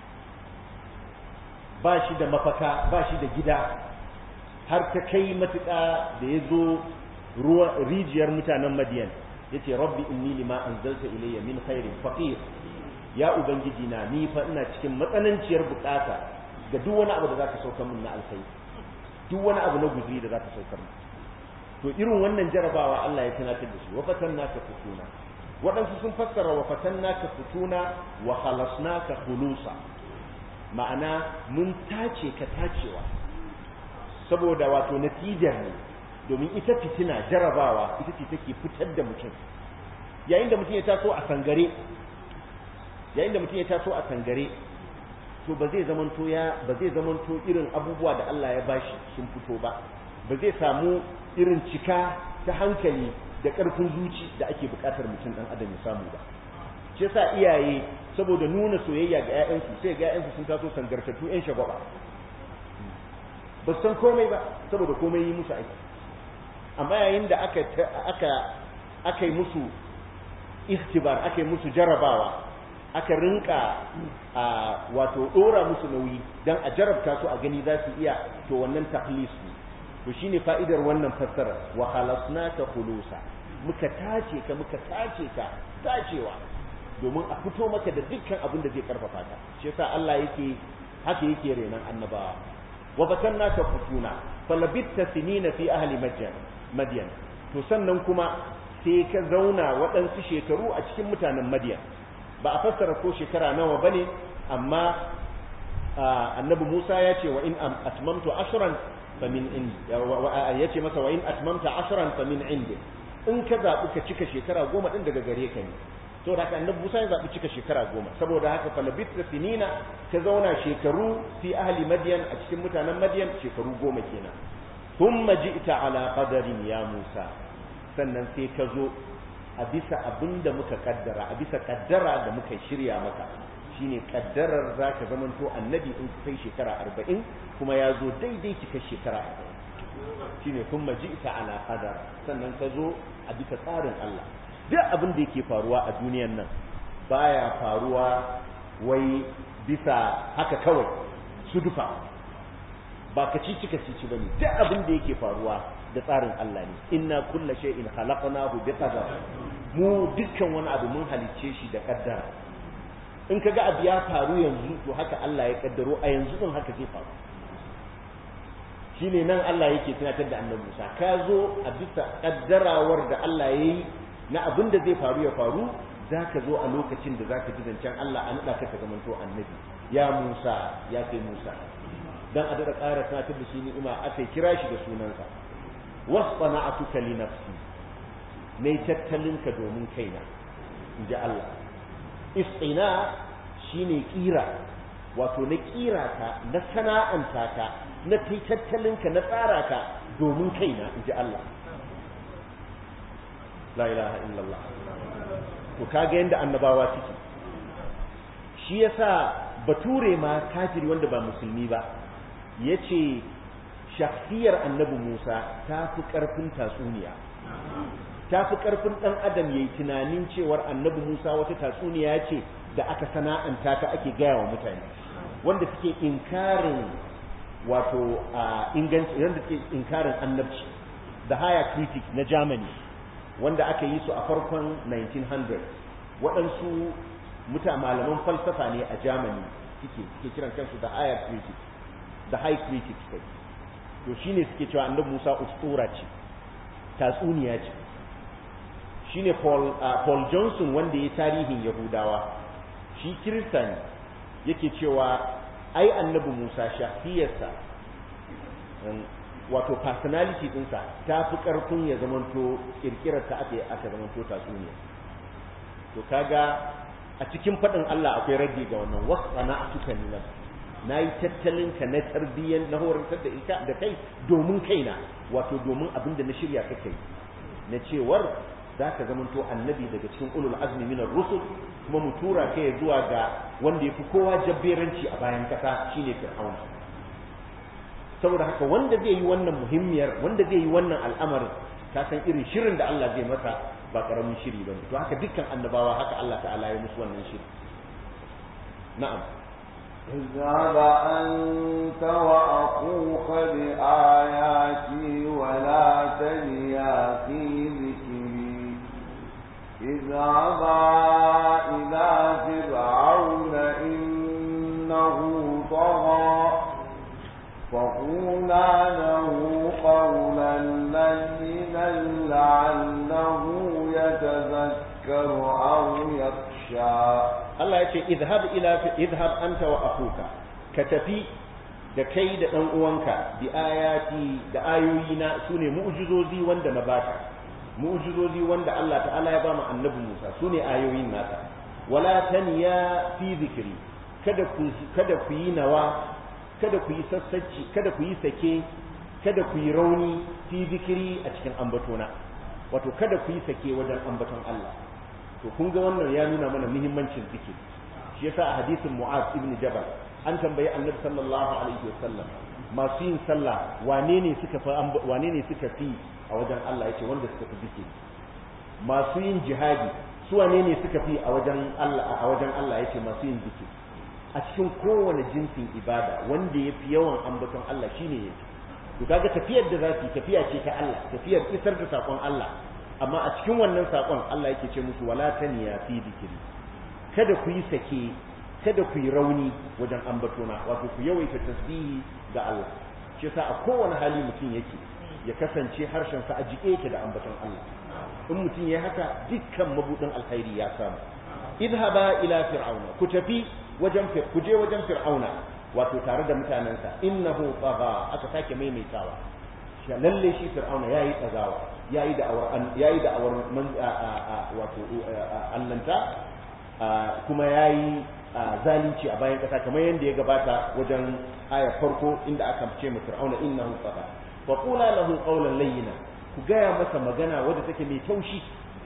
ba shi da mafaka ba shi da gida har ta kai matuƙa da ya zo rijiyar mutanen madiyan ya ce rabbi inni lima anzalta ilayya min khairin faqir ya ubangiji na ni fa ina cikin matsananciyar bukata ga duk wani abu da zaka saukar min na alkhairi duk wani abu na guzuri da zaka saukar min to irin wannan jarabawa Allah ya tunatar da shi wa fatanna ka futuna waɗansu sun fassara wa fatannaka futuna wa khalasnaka khulusa ma'ana mun tace ka tacewa saboda wato natijar ne domin ita fitina jarabawa ita ce take fitar da mutum yayin da mutum ya taso a sangare yayin da mutum ya taso a sangare to ba zai zamanto ya ba zai zamanto irin abubuwa da Allah ya bashi sun fito ba ba zai samu irin cika ta hankali da ƙarfin zuci da ake buƙatar mutum ɗan adam ya samu ba shi yasa iyaye saboda nuna soyayya ga ƴaƴansu sai ga ƴaƴansu sun taso sangartattu ƴan shagwaba ba san komai ba saboda komai yi musu aiki amma yayin da aka aka aka yi musu ikhtibar aka yi musu jarabawa aka rinka a wato dora musu nauyi dan a jarabta su a gani za su iya to wannan tahlis ne to shine fa'idar wannan fassara wa khalasnaka khulusa muka tace ka muka tace ka tacewa domin a fito maka da dukkan abin da zai karfafa ka shi yasa Allah yake haka yake renan annabawa wa batannaka futuna falabitta sinina fi ahli madyan madyan to sannan kuma sai ka zauna waɗansu shekaru a cikin mutanen madyan ba a fassara ko shekara nawa bane amma annabi Musa ya ce wa in atmamtu ashran fa min indi ya ce masa wa in atmamta ashran fa min indi in ka zaɓi ka cika shekara goma ɗin daga gare ka ne to da haka annabi Musa ya zaɓi cika shekara goma saboda haka falabitra sinina ka zauna shekaru fi ahli madyan a cikin mutanen madyan shekaru goma kenan thumma ji'ta ala qadarin ya Musa sannan sai ka zo a bisa abin da muka kaddara a bisa kaddara da muka shirya maka shine kaddarar za ka zamanto annabi in kai shekara arba'in kuma ya zo daidai cika shekara arba'in shine kuma ji'ta ala qadar sannan ka zo a bisa tsarin Allah duk abin da yake faruwa a duniyan nan baya faruwa wai bisa haka kawai sudufa ba ka ci cika ci bane duk abin da yake faruwa da tsarin Allah ne inna kulla shay'in khalaqnahu bi qadar mu dukkan wani abu mun halicce shi da kaddara in kaga abu ya faru yanzu to haka Allah ya kaddaro a yanzu din haka zai faru shine nan Allah yake tunatar da Annabi Musa ka zo a bisa kaddarawar da Allah yayi na abin da zai faru ya faru zaka zo a lokacin da zaka ji zancen Allah an nada ka ka zamanto annabi ya Musa ya kai Musa dan a dada ƙara tunatar da shi ni'ima aka kira shi da sunansa wasfana'atuka li nafsi ne tattalinka domin kaina inji Allah istina shine kira wato na kira ka na sana'anta ka na tattalinka na tsara ka domin kaina inji Allah la ilaha illallah to kaga yanda annabawa suke shi yasa bature ma kafiri wanda ba musulmi ba yace shakhsiyar annabi Musa ta fi ƙarfin tatsuniya ta fi ƙarfin ɗan adam yayi tunanin cewar annabi Musa wata tatsuniya ce da aka sana'anta ta ake gaya wa mutane wanda suke inkarin wato inganci wanda suke inkarin annabci the higher critic na Germany wanda aka yi su a farkon 1900 waɗansu muta malaman falsafa ne a Germany suke suke kiran kansu the higher critic the high critic kai to shine suke cewa annabi Musa ustura ce tatsuniya ce shine Paul uh, Paul Johnson wanda ya tarihin Yahudawa shi Kirista ne yake cewa ai annabi Musa shafiyarsa wato personality dinsa ta fi karfin ya zamanto kirkirar ta aka aka zamanto tatsuniya to kaga a cikin faɗin Allah akwai raddi ga wannan wasana atuka ni na yi tattalin ka na tarbiyyar na horantar da ita da kai domin kaina wato domin abin da na shirya ka kai na cewar za ka zamanto annabi daga cikin ulul azmi minar rusul kuma mu tura kai zuwa ga wanda ya fi kowa jabberanci a bayan kasa shine fir'auna saboda haka wanda zai yi wannan muhimmiyar wanda zai yi wannan al'amarin ka san irin shirin da Allah zai masa ba karamin shiri bane to haka dukkan annabawa haka Allah ta'ala ya musu wannan shiri na'am اذهب أنت وأخوك بآياتي ولا تنيا في ذكري اذهبا إلى فرعون إنه طغى فقولا له قولا لينا لعله يتذكر يشاء Allah ya ce idhab ila idhab anta wa akhuka ka tafi da kai da dan uwanka bi ayati da ayoyina sune mu'jizozi wanda na baka mu'jizozi wanda Allah ta'ala ya ba mu annabi Musa sune ayoyin nasa wala taniya fi zikri kada ku kada ku yi nawa kada ku yi sassacci kada ku yi sake kada ku yi rauni fi zikri a cikin ambatona wato kada ku yi sake wajen ambaton Allah to kun ga wannan ya nuna mana muhimmancin zikiri shi yasa a hadisin Mu'az ibn Jabal an tambayi Annabi sallallahu alaihi wasallam masu yin sallah wane ne suka fi wane ne suka fi a wajen Allah yace wanda suka fi zikiri masu yin jihadi su wane ne suka fi a wajen Allah a wajen Allah yace masu yin zikiri a cikin kowane jinsin ibada wanda ya fi yawan ambaton Allah shine yake to kaga tafiyar da za su tafiya ce ta Allah tafiyar isar da sakon Allah amma a cikin wannan sakon Allah yake ce musu wala taniya fi zikiri kada ku yi sake kada ku yi rauni wajen ambatona wato ku yawaita tasbihi ga Allah shi yasa a kowane hali mutum yake ya kasance harshen sa a jike yake da ambaton Allah in mutum ya haka dukkan mabudin alkhairi ya samu idhaba ila fir'auna ku tafi wajen ku je wajen fir'auna wato tare da mutanensa innahu tagha aka sake maimaitawa shi lalle shi fir'auna yayi tsagawa yayi da awar yayi da awar wato allanta kuma yayi zalunci a bayan kasa kamar yadda ya gabata wajen aya farko inda aka ce mu fir'auna innahu tagha fa qula lahu qawlan layyina ku gaya masa magana wadda take mai taushi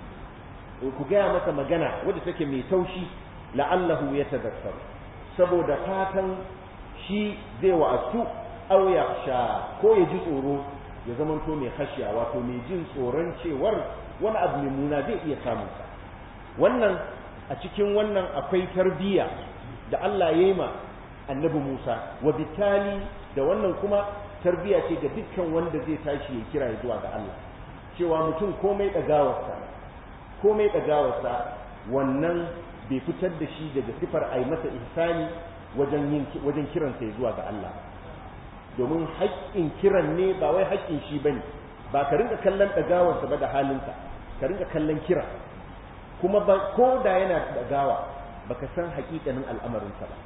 ku gaya masa magana wadda take mai taushi la'allahu yatadhakkaru saboda fatan shi zai wa'azu aw sha ko ya ji tsoro ya zamanto mai khashiya wato mai jin tsoron cewar wani abu mai muna zai iya samun sa wannan a cikin wannan akwai tarbiyya da Allah ya yi ma annabi Musa wa bitali da wannan kuma tarbiyya ce ga dukkan wanda zai tashi ya kira ya zuwa ga Allah cewa mutum komai dagawarsa komai dagawarsa wannan bai fitar da shi daga sifar ai masa ihsani wajen yin wajen kiransa ya zuwa ga Allah domin haƙƙin kiran ne ba wai haƙƙin shi bane ba ka rinka kallon dagawarsa ba da halinsa ka rinka kallon kira kuma ba ko da yana dagawa baka san haƙiƙanin al'amarinsa ba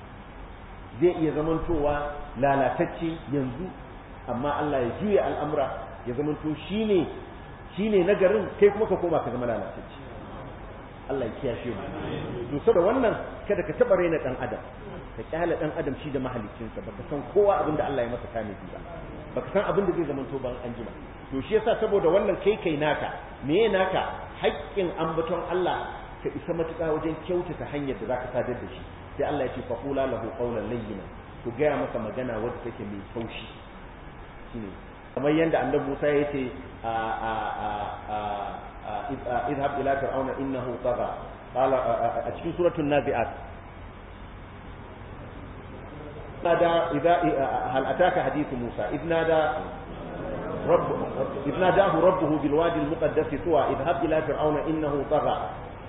zai iya zamantowa lalatacce yanzu amma Allah ya juya al'amura ya zamanto shine shine nagarin kai kuma ka koma ka zama lalatacce Allah ya kiyashe mu to saboda wannan kada ka taba raina dan adam ka kyale dan adam shi da mahaliccinsa baka san kowa abinda Allah ya masa tanadi ba baka san abinda zai zamanto ban anjima to shi yasa saboda wannan kai kai naka meye naka haƙƙin ambaton Allah ka isa matuƙa wajen kyautata hanyar da zaka sadar da shi sai Allah ya ce faqula lahu qawlan layyina ku gaya masa magana wadda take mai taushi shine kamar yadda annabi Musa ya ce a a a a idhab ila fir'auna innahu tagha qala a cikin suratul nazi'at nada idza hal ataka hadithu Musa idh nada رب إذ ناداه ربه بالوادي المقدس طوى اذهب إلى فرعون إنه طغى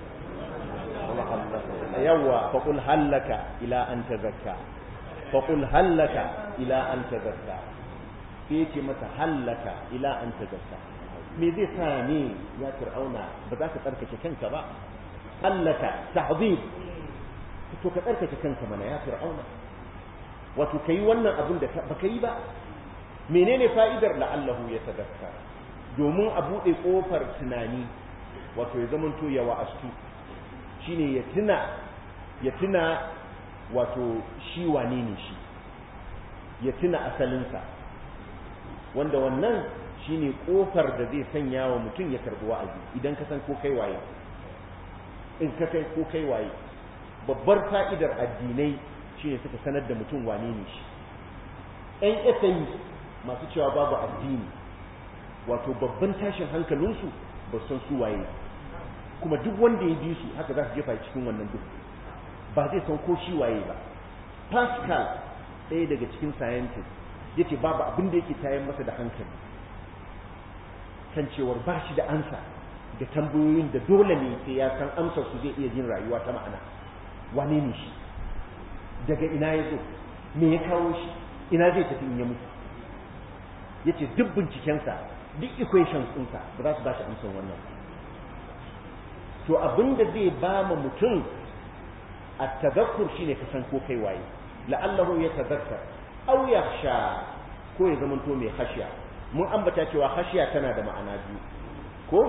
يوا فقل هل لك إلى أن تزكى فقل هل لك إلى أن تزكى فيتي متى هل لك إلى أن تزكى me zai sa ne ya fir'auna ba za ka tsarkake kanka ba hallaka tahzib to ka tsarkake kanka mana ya fir'auna wato kai wannan abin da baka yi ba menene fa'idar la'allahu ya tadakkar domin a buɗe ƙofar tunani wato ya zamanto ya wa'astu shine ya tuna ya tuna wato shi wane ne shi ya tuna asalinsa wanda wannan shine ƙofar da zai sanya wa mutum ya karɓi wa'azi idan ka san ko kai waye in ka kai ko kai waye babbar fa'idar addinai shine suka sanar da mutum wane ne shi ‘yan esayi masu cewa babu addini wato babban tashin hankalinsu ba san su waye kuma duk wanda ya bi su haka za su jefa cikin wannan duk ba zai san ko shi waye ba pascal ɗaya daga cikin scientist ya ce babu abin da yake tayar masa da hankali kan cewar ba shi da ansa da tambayoyin da dole ne sai ya san amsar su zai iya jin rayuwa ta ma'ana wane ne shi daga ina ya zo me ya kawo shi ina zai tafi in ya mutu ya ce duk bincikensa duk equations ɗinsa ba za su ba shi amsar wannan to abinda zai ba mu mutum at-tadhakkur shine ka san ko kai waye la'allahu yatadhakkar aw yakhsha ko ya zamanto mai khashiya mun ambata cewa khashiya tana da ma'ana biyu ko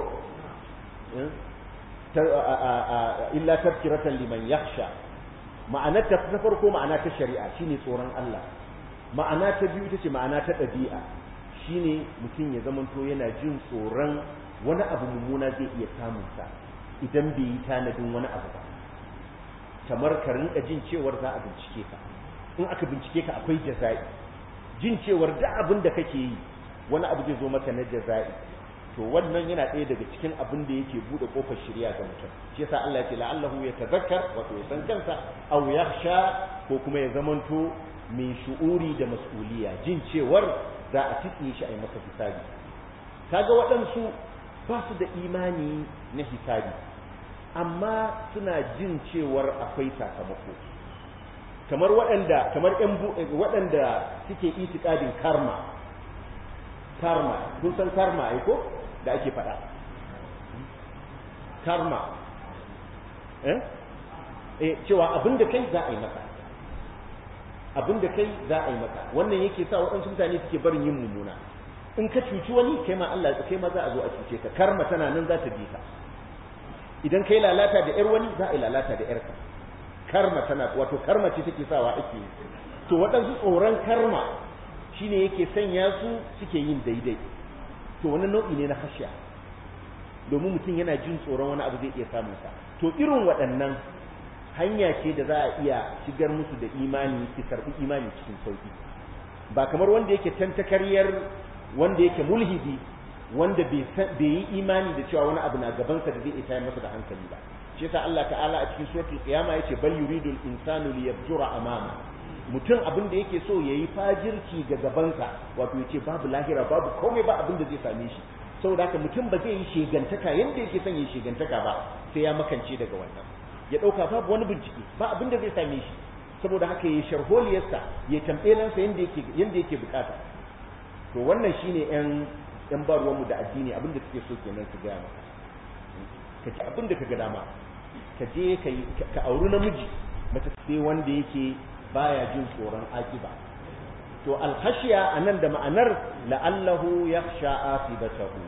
illa tafkiratan liman yakhsha ma'anar ta farko ma'ana ta shari'a shine tsoron Allah ma'ana ta biyu ita ce ma'ana ta ɗabi'a shine mutum ya zamanto yana jin tsoron wani abu mummuna zai iya samun sa idan bai yi tanadin wani abu ba kamar ka rinka jin cewar za a bincike ka in aka bincike ka akwai jaza'i jin cewar da abin da kake yi wani abu zai zo maka na jaza'i to wannan yana ɗaya daga cikin abin da yake buɗe ƙofar shirya ga mutum shi yasa Allah ya ce la'allahu ya tazakkar wato ya san kansa aw yakhsha ko kuma ya zamanto mai shu'uri da mas'uliya jin cewar za a tsiye shi a yi masa hisabi kaga waɗansu ba su da imani na hisabi amma suna jin cewar akwai sakamako kamar waɗanda kamar ƴan waɗanda suke itikadin karma karma kun san karma ai ko da ake faɗa karma eh eh cewa abinda kai za a yi maka abinda kai za a yi maka wannan yake sa waɗansu mutane suke barin yin mummuna in ka cuci wani kai ma Allah kai ma za a zo a cuce ka karma tana nan za ta bi ka idan kai lalata da yar wani za a yi lalata da yarka karma tana wato karma ce take sawa ake yi to waɗansu tsoron karma shine yake sanya su suke yin daidai to wani nau'i ne na hashiya domin mutum yana jin tsoron wani abu zai iya samun sa to irin waɗannan hanya ce da za a iya shigar musu da imani su karɓi imani cikin sauki ba kamar wanda yake tantakaryar wanda yake mulhidi wanda bai yi imani da cewa wani abu na gabansa da zai iya tayar masa da hankali ba shi yasa Allah ta'ala a cikin suratul qiyama yace bal yuridul insanu liyabjura amama mutum abin da yake so yayi fajirci ga gabansa wato yace babu lahira babu komai ba abin da zai same shi saboda haka mutum ba zai yi shegantaka yanda yake son yi shegantaka ba sai ya makance daga wannan ya dauka babu wani bincike ba abin da zai same shi saboda haka yayi sharholiyarsa ya tambelansa yanda yake yanda yake bukata to wannan shine yan yan ba ruwanmu da addini abin da suke so kenan su gaya maka ka ci abin da ka ga dama ka je ka auri namiji mace sai wanda yake baya jin tsoron akiba to alhashiya anan da ma'anar la'allahu yakhsha asibatahu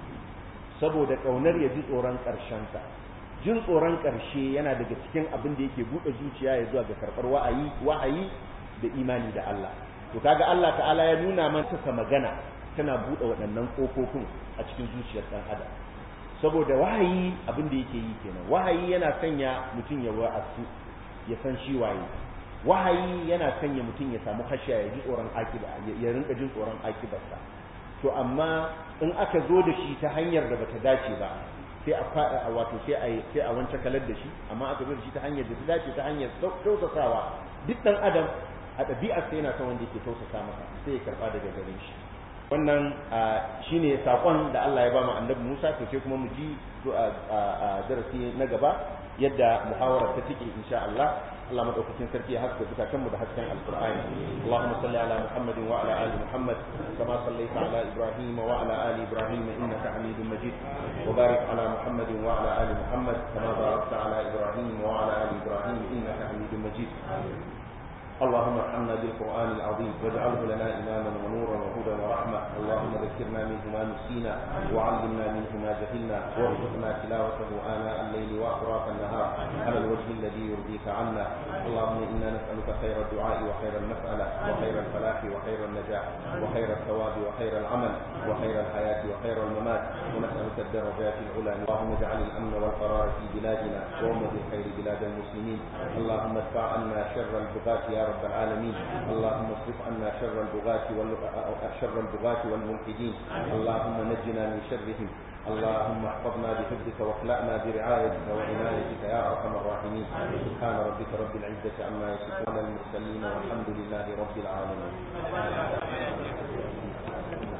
saboda kaunar ya ji tsoron karshen sa jin tsoron karshe yana daga cikin abin da yake bude zuciya ya zuwa ga karbar wa'ayi wahayi da imani da Allah to kaga Allah ta'ala ya nuna mana ta magana tana bude waɗannan kofofin a cikin zuciyar dan adam saboda wahayi abin da yake yi kenan wahayi yana sanya mutum ya wa'azu ya san shi waye wahayi yana sanya mutum ya samu hashiya ya ji tsoron akiba ya rinka jin tsoron akibarsa to amma in aka zo da shi ta hanyar da bata dace ba sai a fada wato sai a sai a wance kalar da shi amma aka zo da shi ta hanyar da ta dace ta hanyar tausasawa duk dan adam a ɗabi'ar sai yana son wanda yake tausasa masa sai ya karba daga gare shi wannan shine sakon da Allah ya ba mu annabi Musa to sai kuma mu ji a darasi na gaba yadda muhawara ta take insha Allah Allah madaukakin sarki ya haska zukatan mu da hasken alqur'ani Allahumma salli ala Muhammad wa ala ali Muhammad kama sallaita ala Ibrahim wa ala ali Ibrahim innaka Hamidum Majid wa barik ala Muhammad wa ala ali Muhammad kama barakta ala Ibrahim wa ala ali Ibrahim innaka Hamidum Majid اللهم ارحمنا بالقرآن العظيم واجعله لنا إماما ونورا وهدى ورحمة اللهم ذكرنا منه ما نسينا وعلمنا منه ما جهلنا وارزقنا تلاوته آناء الليل وأطراف النهار على الوجه الذي يرضيك عنا اللهم إنا نسألك خير الدعاء وخير المسألة وخير الفلاح وخير النجاح وخير الثواب وخير العمل وخير الحياة وخير الممات ونسألك الدرجات العلى اللهم اجعل الأمن والقرار في بلادنا وأمة الخير بلاد المسلمين اللهم ادفع عنا شر البغاة يا رب العالمين اللهم اصرف عنا شر البغاة شر البغاة والملحدين اللهم نجنا من شرهم اللهم احفظنا بحفظك واخلعنا برعايتك وعنايتك يا ارحم الراحمين سبحان ربك رب العزة عما يصفون المرسلين والحمد لله رب العالمين